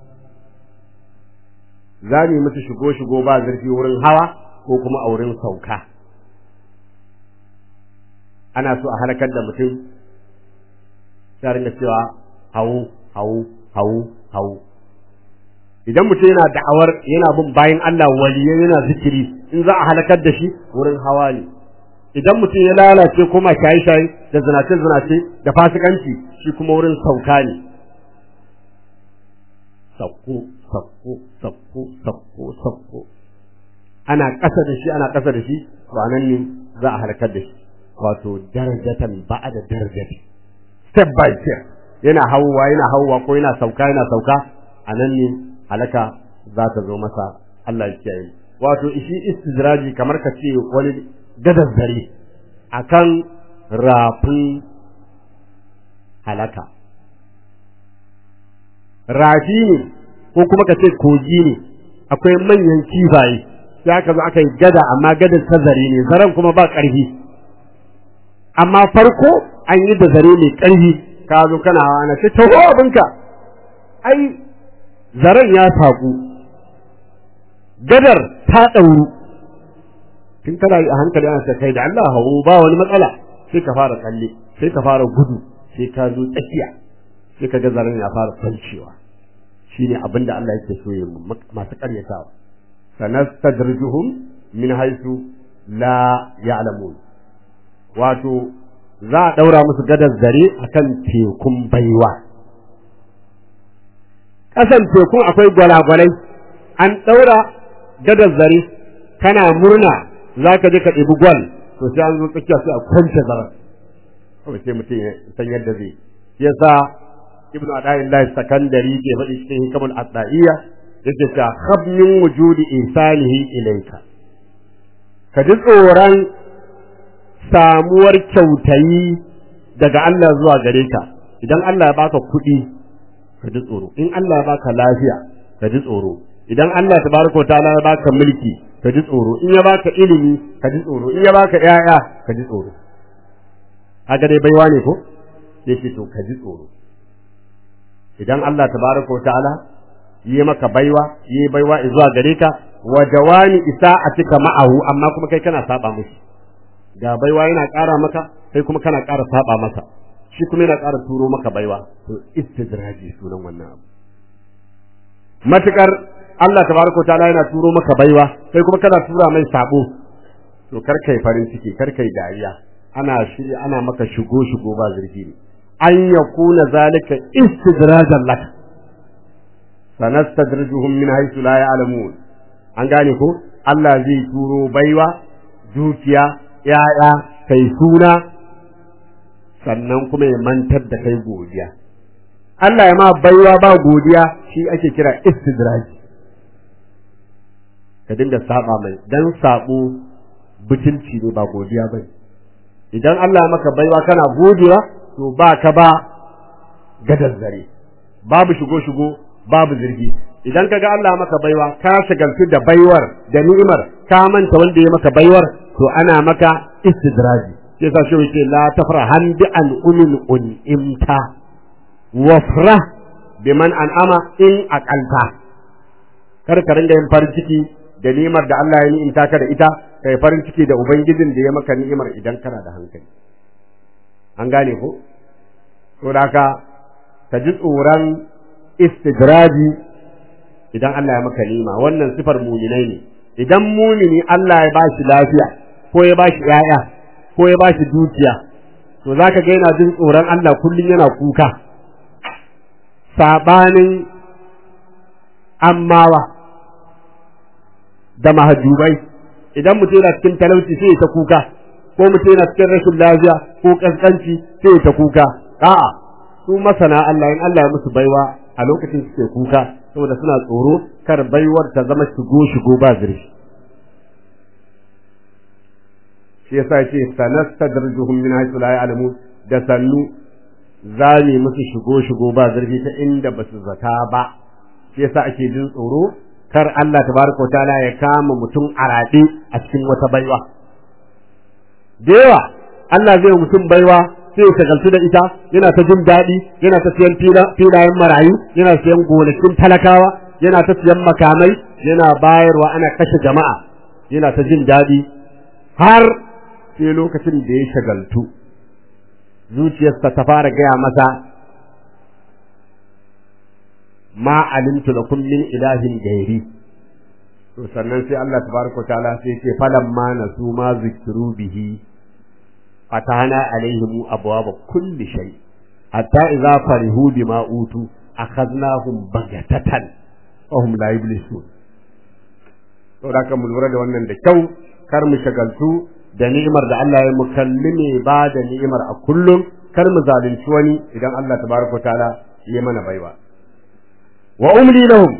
za mu yi musu shigo-shigo ba zurfi wurin hawa ko kuma a wurin sauka ana so a halakar da mutum sai ringa cewa hawo hawo hawo hawo idan mutum yana da'awar yana bin bayan Allah waliyai yana zikiri in za a halakar da shi wurin hawa ne idan mutum ya lalace kuma shaye-shaye da zinace-zinace da fasikanci shi kuma wurin sauka ne sauko sauko sauko sauko sauko ana ƙasa da shi ana ƙasa da shi nan ne za a halakar da shi wato darajatan ba'a da darajati step by step yana hauwa yana hauwa ko yana sauka yana sauka a nan ne halaka za ta zo masa Allah ya kiyaye wato shi istidraji kamar ka ce wani gadar zare akan rafin halaka rafi ne ko kuma ka ce kogi ne akwai manyan kifaye sai aka zo aka yi gada amma gadar ta zare ne zaren kuma ba ƙarfi amma farko an yi da zare mai ƙarfi ka zo kana hawa na ce taho abinka ai zaren ya saƙu gadar ta ɗauru tun kana yi a hankali ana ce kai da Allah hawo ba wani matsala sai ka fara tsalle sai ka fara gudu sai ka zo tsakiya sai ka ga zaren ya fara kwancewa shine abin da Allah yake so ya masu karyatawa sanastadrijuhum min haythu la ya'lamun wato za a daura musu gadar zare akan tekun baiwa kasan tekun akwai gwalagwalai an daura gadar zare kana murna za ka je ka ɗebi gwal to sai an zo tsakiya sai a kwance zaren kawai sai mutum ya san yadda zai yasa ibn ada'illahi sakandari ke faɗi cikin hikamul asda'iyya yake ta khab min wujudi insanihi ilayka ka ji tsoron samuwar kyautayi daga Allah zuwa gare ka idan Allah ya baka kuɗi ka ji tsoro in Allah ya baka lafiya ka ji tsoro idan Allah tabaraka wa ta'ala ya baka mulki ka ji tsoro in ya baka ilimi ka ji tsoro in ya baka ƴaƴa ka ji tsoro kaga dai baiwa ne ko yake to ka ji tsoro idan Allah tabaraka wa ta'ala yi maka baiwa yi baiwa zuwa gare ka wa dawami isa'atika ma'ahu amma kuma kai kana saba mushi ga baiwa yana ƙara maka kai kuma kana ƙara saba masa shi kuma yana ƙara turo maka baiwa to istidraji sunan wannan abu matukar Allah tabaraka ta'ala yana turo maka baiwa sai kuma kana tura mai sabo to kar kai farin ciki kar kai dariya ana shiri ana maka shigo shigo ba zurfi ne an yakuna zalika istidrajan lak sanastadrijuhum min haythu la ya'lamun an gane ko Allah zai turo baiwa dukiya yaya kai suna sannan kuma ya mantar da kai godiya Allah ya ma baiwa ba godiya shi ake kira istidraj ka dinga saba mai dan sabo butulci ne ba godiya bane idan Allah maka baiwa kana godewa to ba ka ba gadar zare babu shigo shigo babu zirgi idan kaga Allah maka baiwa ka shagaltu da baiwar da ni'imar ka manta wanda ya maka baiwar to ana maka istidraji sai sa shi yake la tafrahan bi an umin unimta wafra biman an'ama in aqalta kar ka ringa yin farin ciki da ni'imar da Allah ya ni'imta ka da ita kai farin ciki da ubangijin da ya maka ni'imar idan kana da hankali an gane ko to da ka ka ji tsoron istidraji idan Allah ya maka ni'ima wannan sifar muminai ne idan mumini Allah ya bashi lafiya ko ya bashi yaya ko ya bashi dukiya to zaka ga yana jin tsoron Allah kullun yana kuka sabanin ammawa da mahajubai idan mutum yana cikin talauci sai ta kuka ko mutum yana cikin rashin lafiya ko kaskanci sai ta kuka a'a su masana Allah in Allah ya musu baiwa a lokacin suke kuka saboda suna tsoro kar baiwar ta zama shigo shigo ba zurfi shi yasa yace sanastadrijuhum min haythu la ya'lamun da sannu zami musu shigo shigo ba zurfi ta inda basu zata ba shi yasa ake jin tsoro kar Allah tabaraka ta'ala ya kama mutum a raɗe a cikin wata baiwa da yawa Allah zai mutum baiwa sai ya shagaltu da ita yana ta jin daɗi yana ta siyan filayen marayu yana siyan gonakin talakawa yana ta siyan makamai yana bayarwa ana kashe jama'a yana ta jin daɗi har sai lokacin da ya shagaltu zuciyarsa ta fara gaya masa ma alimtu lakum min ilahin gairi to sannan sai Allah tabaraka ta'ala sai ce falamma nasu ma zikiru bihi fatahna alaihim abwaaba kulli shay hatta idza farihu bima utu akhadnahum bagatatan wa hum la yublisun to da kan mu lura da wannan da kyau kar mu shagaltu da ni'imar da Allah ya mukallime ba da ni'imar a kullum kar mu zalunci wani idan Allah tabaraka ta'ala ya mana baiwa wa umli lahum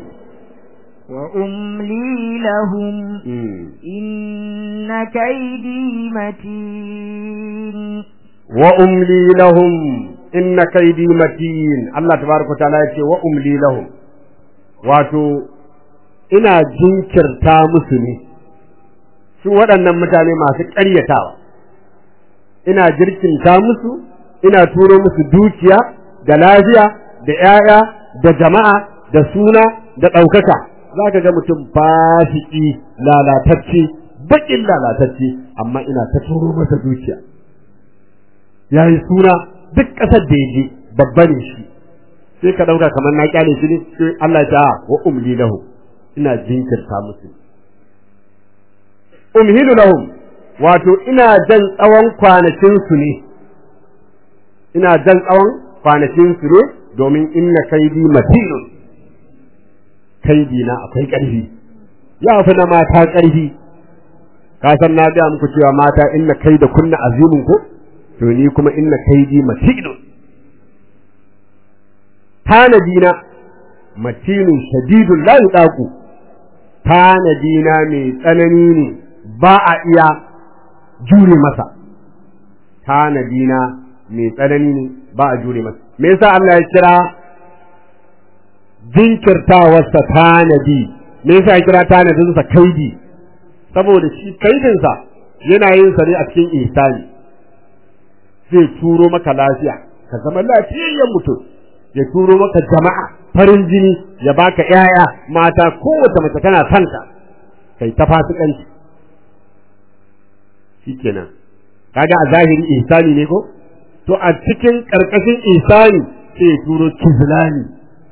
وأملي لهم إن كيدي متين وأملي لهم إن كيدي متين الله تبارك وتعالى يقول وأملي لهم wato ina jinkirta musu ne su waɗannan mutane masu ƙaryatawa ina jirkinta musu ina turo musu dukiya da lafiya da ‘ya'ya da jama'a da suna da ɗaukaka za ka ga mutum fasiki lalatacce baƙin lalatacce amma ina ta turo masa dukiya ya yi suna duk ƙasar da ya je babba ne shi sai ka ɗauka kamar na ƙyale shi ne sai Allah ta wa umli lahu ina jinkirta musu umhilu lahum wato ina jan tsawon kwanakin su ne ina jan tsawon kwanakin su ne domin inna kaidi matinun kaidi na akwai ƙarfi ya fi na mata ƙarfi ka san na ga muku cewa mata inna kaida kunna azimun ko to ni kuma inna kaidi matinun tanadina matinun shadidun la yudaqu tanadina mai tsanani ne ba a iya jure masa tanadina mai tsanani ne ba a jure masa me yasa Allah ya kira jinkirtawarsa tanadi me yasa ya kira tanadinsa kaidi saboda shi kaidinsa yana yin sa ne a cikin ihsani zai turo maka lafiya ka zama lafiyayyen mutum ya turo maka jama'a farin jini ya baka ƴaƴa mata kowace mace tana son ka kai ta fasikanci shikenan kaga a zahiri ihsani ne ko to a cikin ƙarƙashin isani sai ya turo kizlani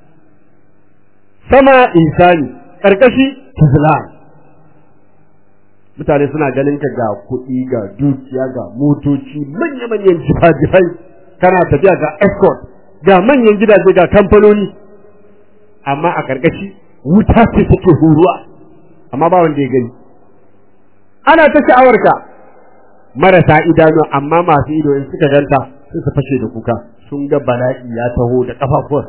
sama isani ƙarƙashi kizlan mutane suna ganin ka ga kuɗi ga dukiya ga motoci manya-manyan jifa-jifai kana tafiya ga escort ga manyan gidaje ga kamfanoni amma a ƙarƙashi wuta ce take huruwa amma ba wanda ya gani ana ta sha'awarka marasa idanu amma masu ido in suka ganta sun su fashe da kuka sun ga bala'i ya taho da kafafuwar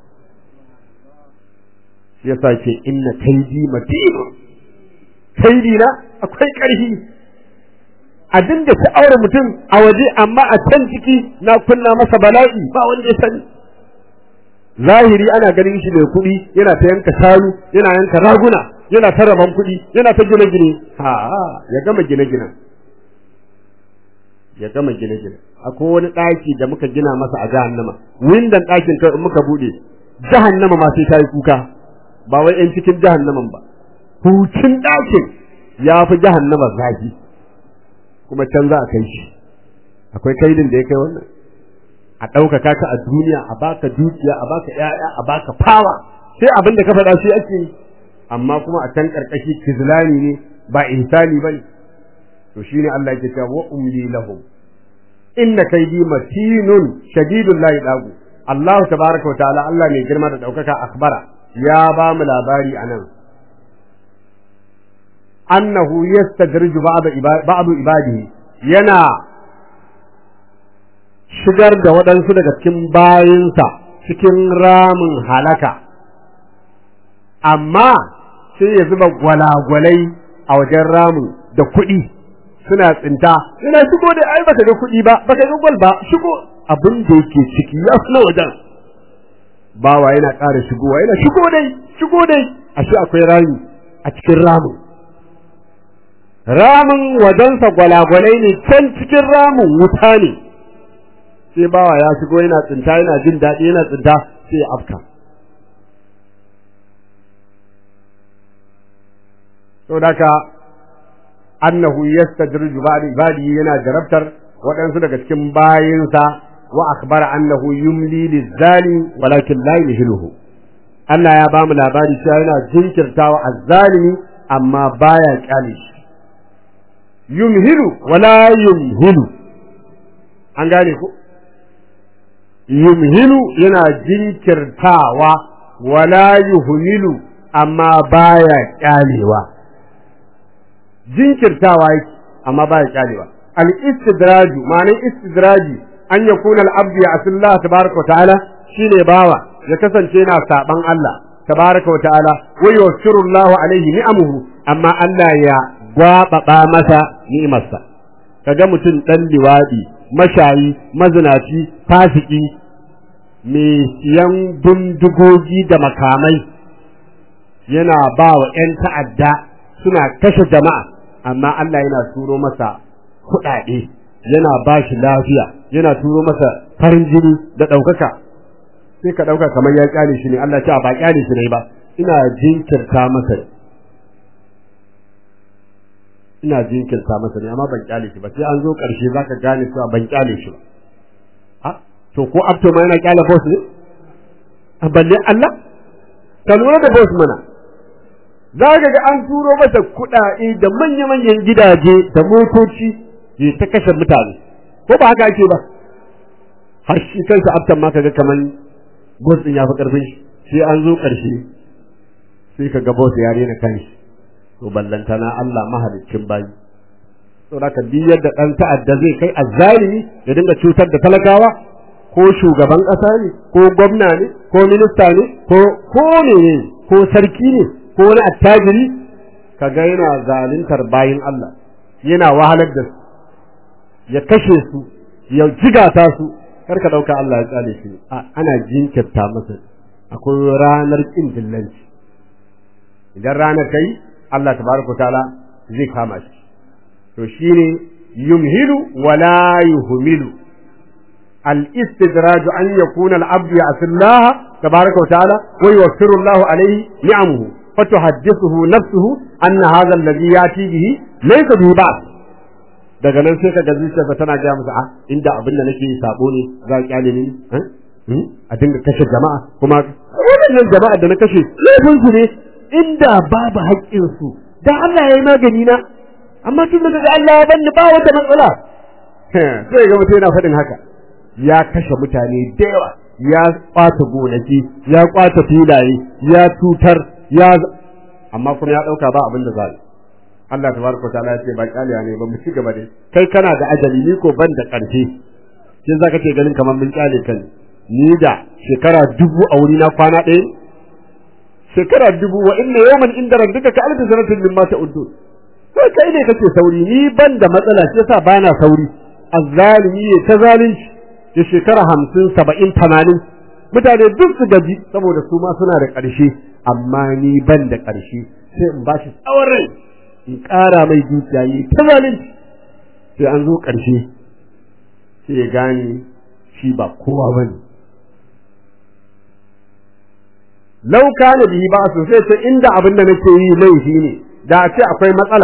yasa ce inna kaidi matin kaidi na akwai ƙarfi a dinga sha'awar mutum a waje amma a can ciki na kunna masa bala'i ba wanda ya sani zahiri ana ganin shi mai kuɗi yana ta yanka shanu yana yanka raguna yana ta raban kuɗi yana ta gine-gine ha ya gama gine-gine ya gama gine-gine akwai wani ɗaki da muka gina masa a jahannama windan ɗakin kai in muka buɗe jahannama ma sai ta yi kuka ba wai 'yan cikin jahannaman ba hucin ɗakin ya fi jahannama zafi kuma can za a kai shi akwai kaidin da ya kai wannan a ɗaukaka ka a duniya a baka dukiya a baka ƴaƴa a baka fawa sai abin da ka faɗa shi ake yi amma kuma a can ƙarƙashi kizlani ne ba ihsani ba ne to shine Allah yake cewa wa umli lahum inna kaydi matinun shadidul la yadagu Allah tabaraka wa ta'ala Allah mai girma da ɗaukaka akbara ya ba mu labari anan annahu yastadriju ba'd ibadihi yana shigar da waɗansu daga cikin bayinsa cikin ramin halaka amma sai ya zuba gwalagwalai a wajen ramin da kuɗi suna tsinta yana shigo da ai baka ga kuɗi ba baka ga gwal ba shigo abin da yake ciki ya fi na wajen bawa yana ƙara shigowa yana shigo dai shigo dai ashe akwai rami a cikin ramin ramin wajensa gwalagwalai ne can cikin ramin wuta ne sai bawa ya shigo yana tsinta yana jin daɗi yana tsinta sai ya afka saboda annahu yastadriju ba'da ibadi yana jarabtar waɗansu daga cikin bayinsa wa akhbara annahu yumli lizali walakin la yuhluhu Allah ya bamu labari cewa yana jinkirtawa azzalimi amma baya kyale shi yumhilu wala yumhilu an gane ko yumhilu yana jinkirtawa wala yuhmilu amma baya kyalewa jinkirtawa yake amma baya kyalewa al istidraju ma'anin istidraji an yakuna al abdu ya asillah tabaraka wa ta'ala shine bawa ya kasance yana saban Allah tabaraka wa ta'ala wa yusiru Allah alaihi ni'amuhu amma Allah ya gwababa masa ni'imarsa kaga mutum dan liwadi mashayi mazinaci fasiki mai siyan bindigogi da makamai yana ba wa 'yan ta'adda suna kashe jama'a amma Allah yana turo masa kuɗaɗe yana ba shi lafiya yana turo masa farin jini da ɗaukaka sai ka ɗauka kamar ya ƙyale shi ne Allah ce ba ƙyale shi ne ba ina jinkirta masa ina jinkirta masa ne amma ban ƙyale shi ba sai an zo ƙarshe zaka gane cewa ban ƙyale shi ba to ko abto ma yana ƙyale boss ne a balle Allah ka lura da boss mana za ka ga an turo masa kuɗaɗe da manya-manyan gidaje da motoci ya ta kashe mutane ko ba haka ake ba har shi kansa aftan ma kaga kaman boss din ya fi karfin shi sai an zo ƙarshe sai ka ga boss ya rena kanshi to ballantana Allah mahaliccin bayi to da ka biyar da ɗan ta'adda zai kai azzalimi ya dinga cutar da talakawa ko shugaban ƙasa ne ko gwamna ne ko minista ne ko ko ne ko sarki ne ko wani attajiri kaga yana zaluntar bayin Allah yana wahalar da su ya kashe su ya jigata su kar ka dauka Allah ya tsale shi ana jinkirta masa akwai ranar kin dillanci idan ranar kai Allah tabaraka taala zai kama shi to shine yumhilu wala yuhmilu الاستدراج أن يكون العبد يعصي الله تبارك وتعالى ويوفر الله عليه نعمه فتحدثه نفسه أن هذا الذي يأتي به ليس به بعث daga nan sai ka ga zuciyarsa tana gaya masa a inda abin da nake yi sabo ne za a kyale ni a dinga kashe jama'a kuma wannan jama'a da na kashe laifin su ne inda babu haƙƙin su da Allah ya yi magani na amma tun da Allah ya bani ba wata matsala sai ga mutum yana faɗin haka ya kashe mutane da yawa ya kwata gonaki ya kwata filaye ya tutar ya amma kuma ya ɗauka ba abin da za Allah tabaraka ta'ala ya ce ba kyaliya ne ba mu ci gaba dai kai kana da ajali ni ko ban da ƙarfi sai zaka ce ganin kamar mun kyale kan ni da shekara dubu a wuri na kwana ɗaya shekara dubu wa inna yawman inda rabbika ka alfi sanatin mimma ta'udun sai kai ne kake sauri ni ban da matsala shi yasa bana sauri azzalimi ne ta zalunci da shekara hamsin saba'in tamanin mutane duk su gaji saboda su ma suna da ƙarshe amma ni ban da ƙarshe sai in ba shi tsawon rai in ƙara mai dukiya yi ta zalunci sai an zo ƙarshe sai ya gane shi ba kowa ba ne lauka na bihi ba su sai ce inda abin da nake yi laifi ne da a ce akwai matsala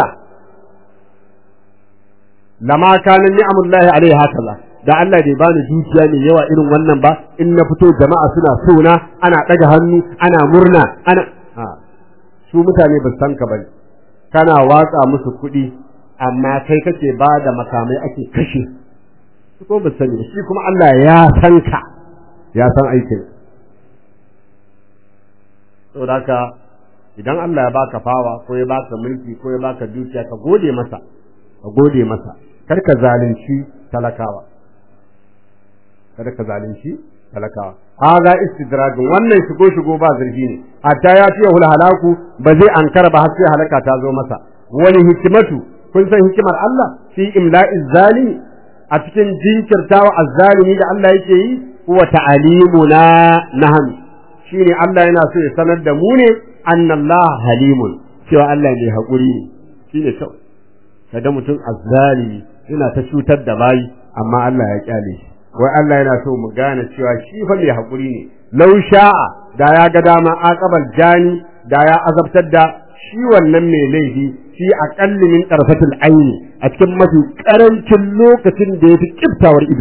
lama kanin ni'amullahi alaihi hakaza da Allah bai bani dukiya mai yawa irin wannan ba in na fito jama'a suna sona ana ɗaga hannu ana murna ana su mutane ba san ka bane kana watsa musu kuɗi amma kai kake ba da makamai ake kashe su ko ba sani shi kuma Allah ya san ka ya san aikin saboda haka idan Allah ya baka fawa ko ya baka mulki ko ya baka dukiya ka gode masa ka gode masa kar ka zalunci talakawa kada ka zalunci talakawa haza istidrajin wannan shigo shigo ba zurfi ne hatta ya fiye hul halaku ba zai ankara ba har sai halaka ta zo masa wani hikimatu kun san hikimar Allah fi imla'iz zalimi a cikin jinkirtawa azzalimi da Allah yake yi huwa ta'alimuna nahan shine Allah yana so ya sanar da mu ne annallaha halimun cewa Allah mai hakuri ne shine kyau kada mutum azzalimi yana ta cutar da bayi amma Allah ya kyale shi wai Allah yana so mu gane cewa shi fa mai hakuri ne law sha'a da ya ga dama aqabal jani da ya azabtar da shi wannan mai laifi fi aqalli min tarfatil aini a cikin mafi karancin lokacin da yafi kiftawar ido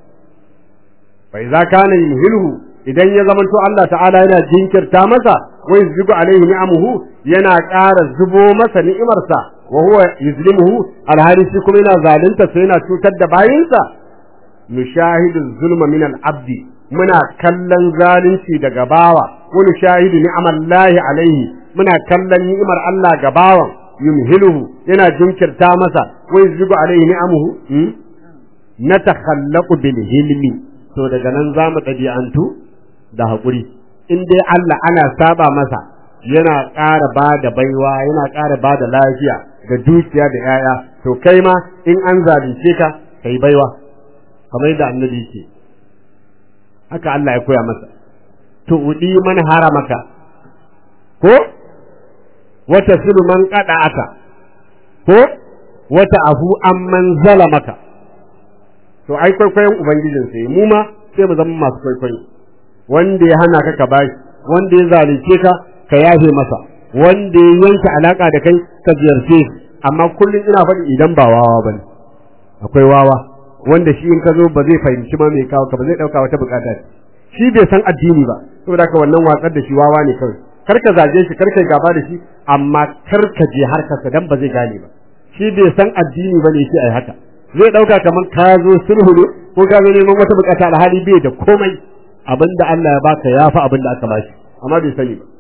fa idza kana yuhilhu idan ya zamanto Allah ta'ala yana jinkirta masa wai zugu alaihi ni'amuhu yana ƙara zubo masa ni'imarsa wa huwa yuzlimuhu alhali shi kuma yana zalunta sai yana cutar da bayinsa nushahidu zulma min al-abdi muna kallon zalunci daga bawa wa nushahidu ni'amallahi alaihi muna kallon ni'imar Allah ga bawan yumhiluhu yana jinkirta masa wa yuzigu alaihi ni'amuhu natakhallaqu bil hilmi to daga nan zamu dabi'antu da hakuri in dai Allah ana saba masa yana ƙara ba da baiwa yana ƙara ba da lafiya da dukiya da 'ya'ya to kai ma in an zalunce ka kai baiwa kamar yadda annabi yake haka Allah ya koya masa to udi man haramaka ko wata silu man kada aka ko wata afu amman zalamaka to ai kwaikwayon ubangijin sai mu ma sai mu zama masu kwaikwayo wanda ya hana ka ka bashi wanda ya zalunce ka ka yafe masa wanda ya yanke alaka da kai ka ziyarce amma kullum ina faɗi idan ba wawa bane akwai wawa wanda shi in ka zo ba zai fahimci ma mai kawo ka ba zai dauka wata bukata shi bai san addini ba saboda haka wannan watsar da shi wawa ne kawai kar ka zage shi kar ka gaba da shi amma kar ka je harkarsa dan ba zai gane ba shi bai san addini ba ne shi ai haka zai dauka kamar ka zo sulhu ne ko ka zo neman wata bukata alhali bai da komai abinda Allah ya baka ya fi abinda aka bashi amma bai sani ba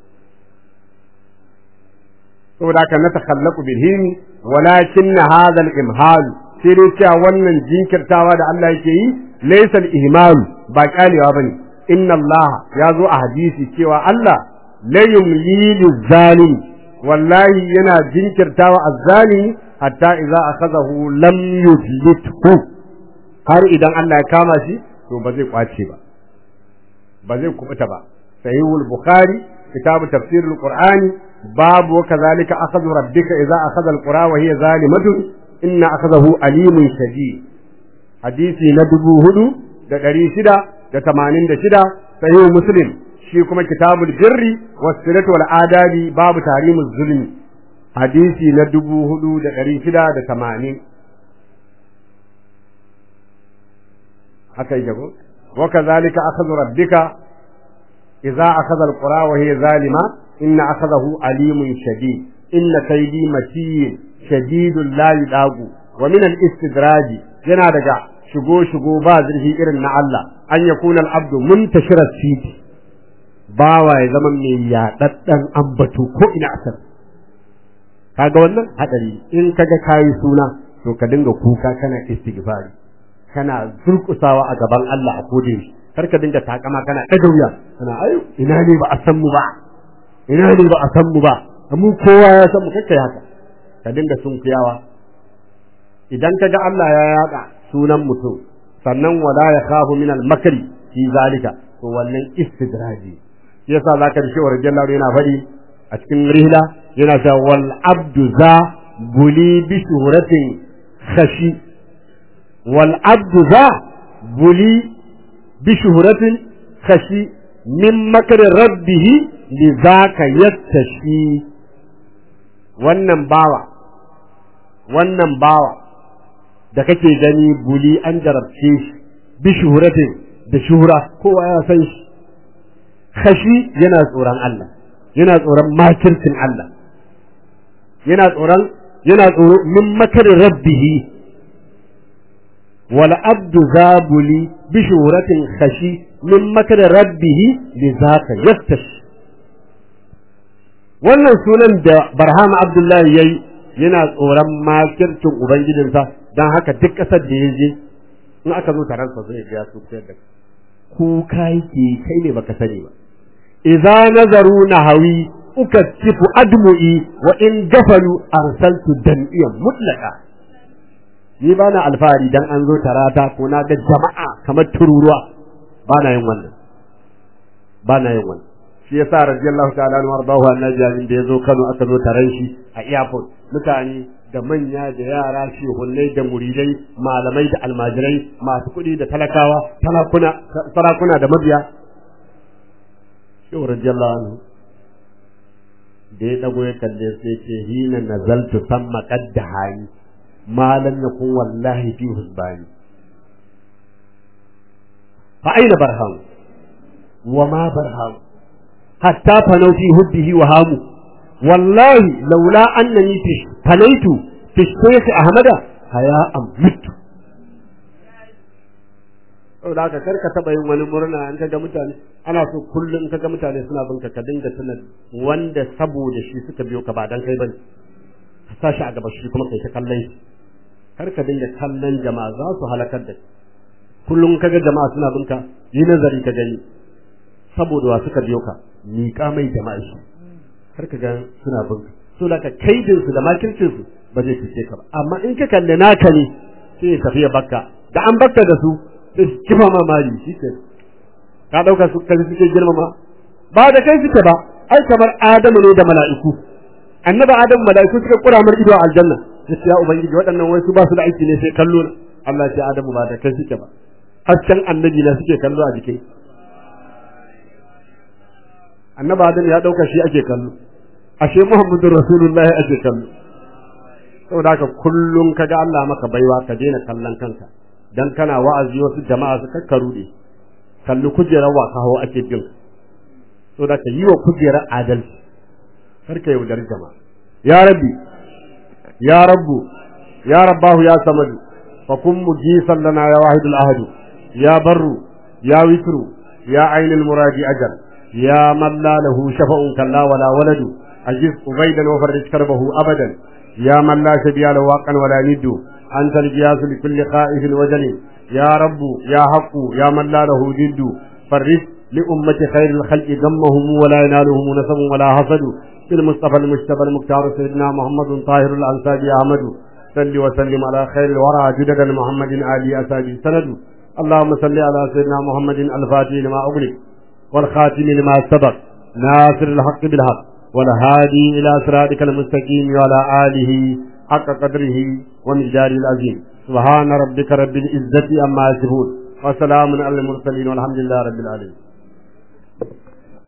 saboda haka na takhallaku bil hilmi walakin hadha al imhal sai dai cewa wannan jinkirtawa da Allah yake yi laysa al ihmal ba kyalewa bane inna Allah ya zo a hadisi cewa Allah la yumli zalim wallahi yana jinkirtawa azzalimi hatta idza akhadahu lam yuflithu har idan Allah ya kama shi to ba zai kwace ba ba zai kubuta ba sahihul bukhari kitabu tafsirul qur'ani babu wa kadhalika akhadhu rabbika idza akhadha alqura wa hiya zalimatun inna akhadahu alimun shadid hadisi na dubu hudu da ɗari shida da tamanin da shida sahihu muslim shi kuma kitabul birri was-silati wal adabi babu tarimuz zulmi hadisi na dubu hudu da ɗari shida da tamanin haka yake ko wa kadhalika akhadhu rabbika idza akhadha alqura wa hiya zalima inna akhadahu alimun shadid inna kaydi matin shadidul la yudagu wa min al-istidraji yana daga shigo shigo ba zurfi irin na Allah an yakuna al-abdu muntashira fiti bawa ya zama mai yaɗaɗɗen ambato ko ina asar kaga wannan hadari in kaga kayi suna to ka dinga kuka kana istighfari kana zurkusawa a gaban Allah a kodin shi kar ka dinga takama kana ɗaga wuya kana ayo ina ne ba a san mu ba ina ne ba a san mu ba mu kowa ya san mu kakkai haka ka dinga sunkuyawa idan kaga Allah ya yaɗa sunan mutum sannan wala ya khafu min al-makri fi zalika to wannan istidraji yasa zaka da shi radiyallahu yana faɗi a cikin rihla yana cewa wal abdu za buli bi shuhratin khashi wal abdu za buli bi shuhratin khashi min makar rabbih li zaka yattashi wannan bawa wannan bawa da kake gani buli an jarabce shi bi shuhratin da shuhra kowa ya san shi khashi yana tsoron Allah yana tsoron makircin Allah yana tsoron yana tsoro min makarin rabbihi wal abdu zabuli bi shuhratin khashi min makarin rabbihi li zaka yastash wannan sunan da barhama abdullahi yayi yana tsoron makircin ubangijinsa dan haka duk kasar da ya je in aka zo taron sa zai ga su da kuka yake kai ne baka sani ba idza nazaru nahawi ukattifu admu'i wa in gafalu arsaltu dan'iyan mutlaqa ni bana alfahari dan an zo tarata ko na ga jama'a kamar tururuwa bana yin wannan bana yin wannan shi yasa radiyallahu ta'ala anhu wardahu annabi da yazo Kano aka zo taran shi a airport mutane da manya da yara shehunnai da muridai malamai da almajirai masu kuɗi da talakawa talakuna sarakuna da mabiya shehu radiyallahu anhu da ya dago ya kalle sai ce hina nazaltu samma qadda hani ma lam yakun wallahi fi husbani fa aina barham wa ma barham hatta fanau fi hubbihi wa hamu wallahi laula annani fi fanaitu fi shaykh ahmada haya amtu saboda haka kar ka taba yin wani murna an kaga mutane ana so kullum kaga mutane suna binka ka dinga tuna wanda saboda shi suka biyo ka ba dan kai bane ka sashi a gaba shi kuma kai ta kallon shi kar ka dinga kallon jama'a za su halakar da kullum kaga jama'a suna binka yi nazari ka gani saboda wa suka biyo ka miƙa mai jama'a shi kar ka ga suna binka so da ka kaidin su da makircin su ba zai fice ka ba amma in ka kalle naka ne sai ya tafi ya bakka da an bakka da su sai su kifa ma mari shi ke ka dauka su kai suke girmama ba da kai suke ba ai kamar adamu ne da mala'iku annabi adamu mala'iku suka kura mar ido a aljanna sai ya ubangiji waɗannan wai su ba su da aiki ne sai kallo na Allah ya ce adamu ba da kai suke ba hasken annabi na suke kallo a jikin annabi adamu ya dauka shi ake kallo ashe muhammadur rasulullahi ake kallo saboda haka kullum kaga Allah maka baiwa ka daina kallon kanka dan kana wa'azi wasu jama'a su kakkaru ne kalli kujerar wa kawo ake bin so da ka yi wa kujerar adalci kar ka yaudar jama'a ya rabbi ya rabbu ya rabbahu ya samadu fa kun mujisan lana ya wahidul ahadu ya barru ya witru ya ainul muradi ajal ya man la lahu shafa'un kalla wala waladu ajiz ubaidan wa farij karbahu abadan ya man la shabiya lahu waqan wala niddu أنت الجياس لكل خائف وجل يا رب يا حق يا من لا له جد فرس لأمة خير الخلق ذمهم ولا ينالهم نسب ولا حسد بالمصطفى المجتبى المختار سيدنا محمد طاهر الأنساب أحمد صل وسلم على خير الورى جدد محمد آل أسابي سند اللهم صل على سيدنا محمد الفاتح لما أغلق والخاتم لما سبق ناصر الحق بالحق والهادي إلى صراطك المستقيم وعلى آله حق قدره ومقداره العظيم سبحان ربك رب العزة أما يصفون وسلام على المرسلين والحمد لله رب العالمين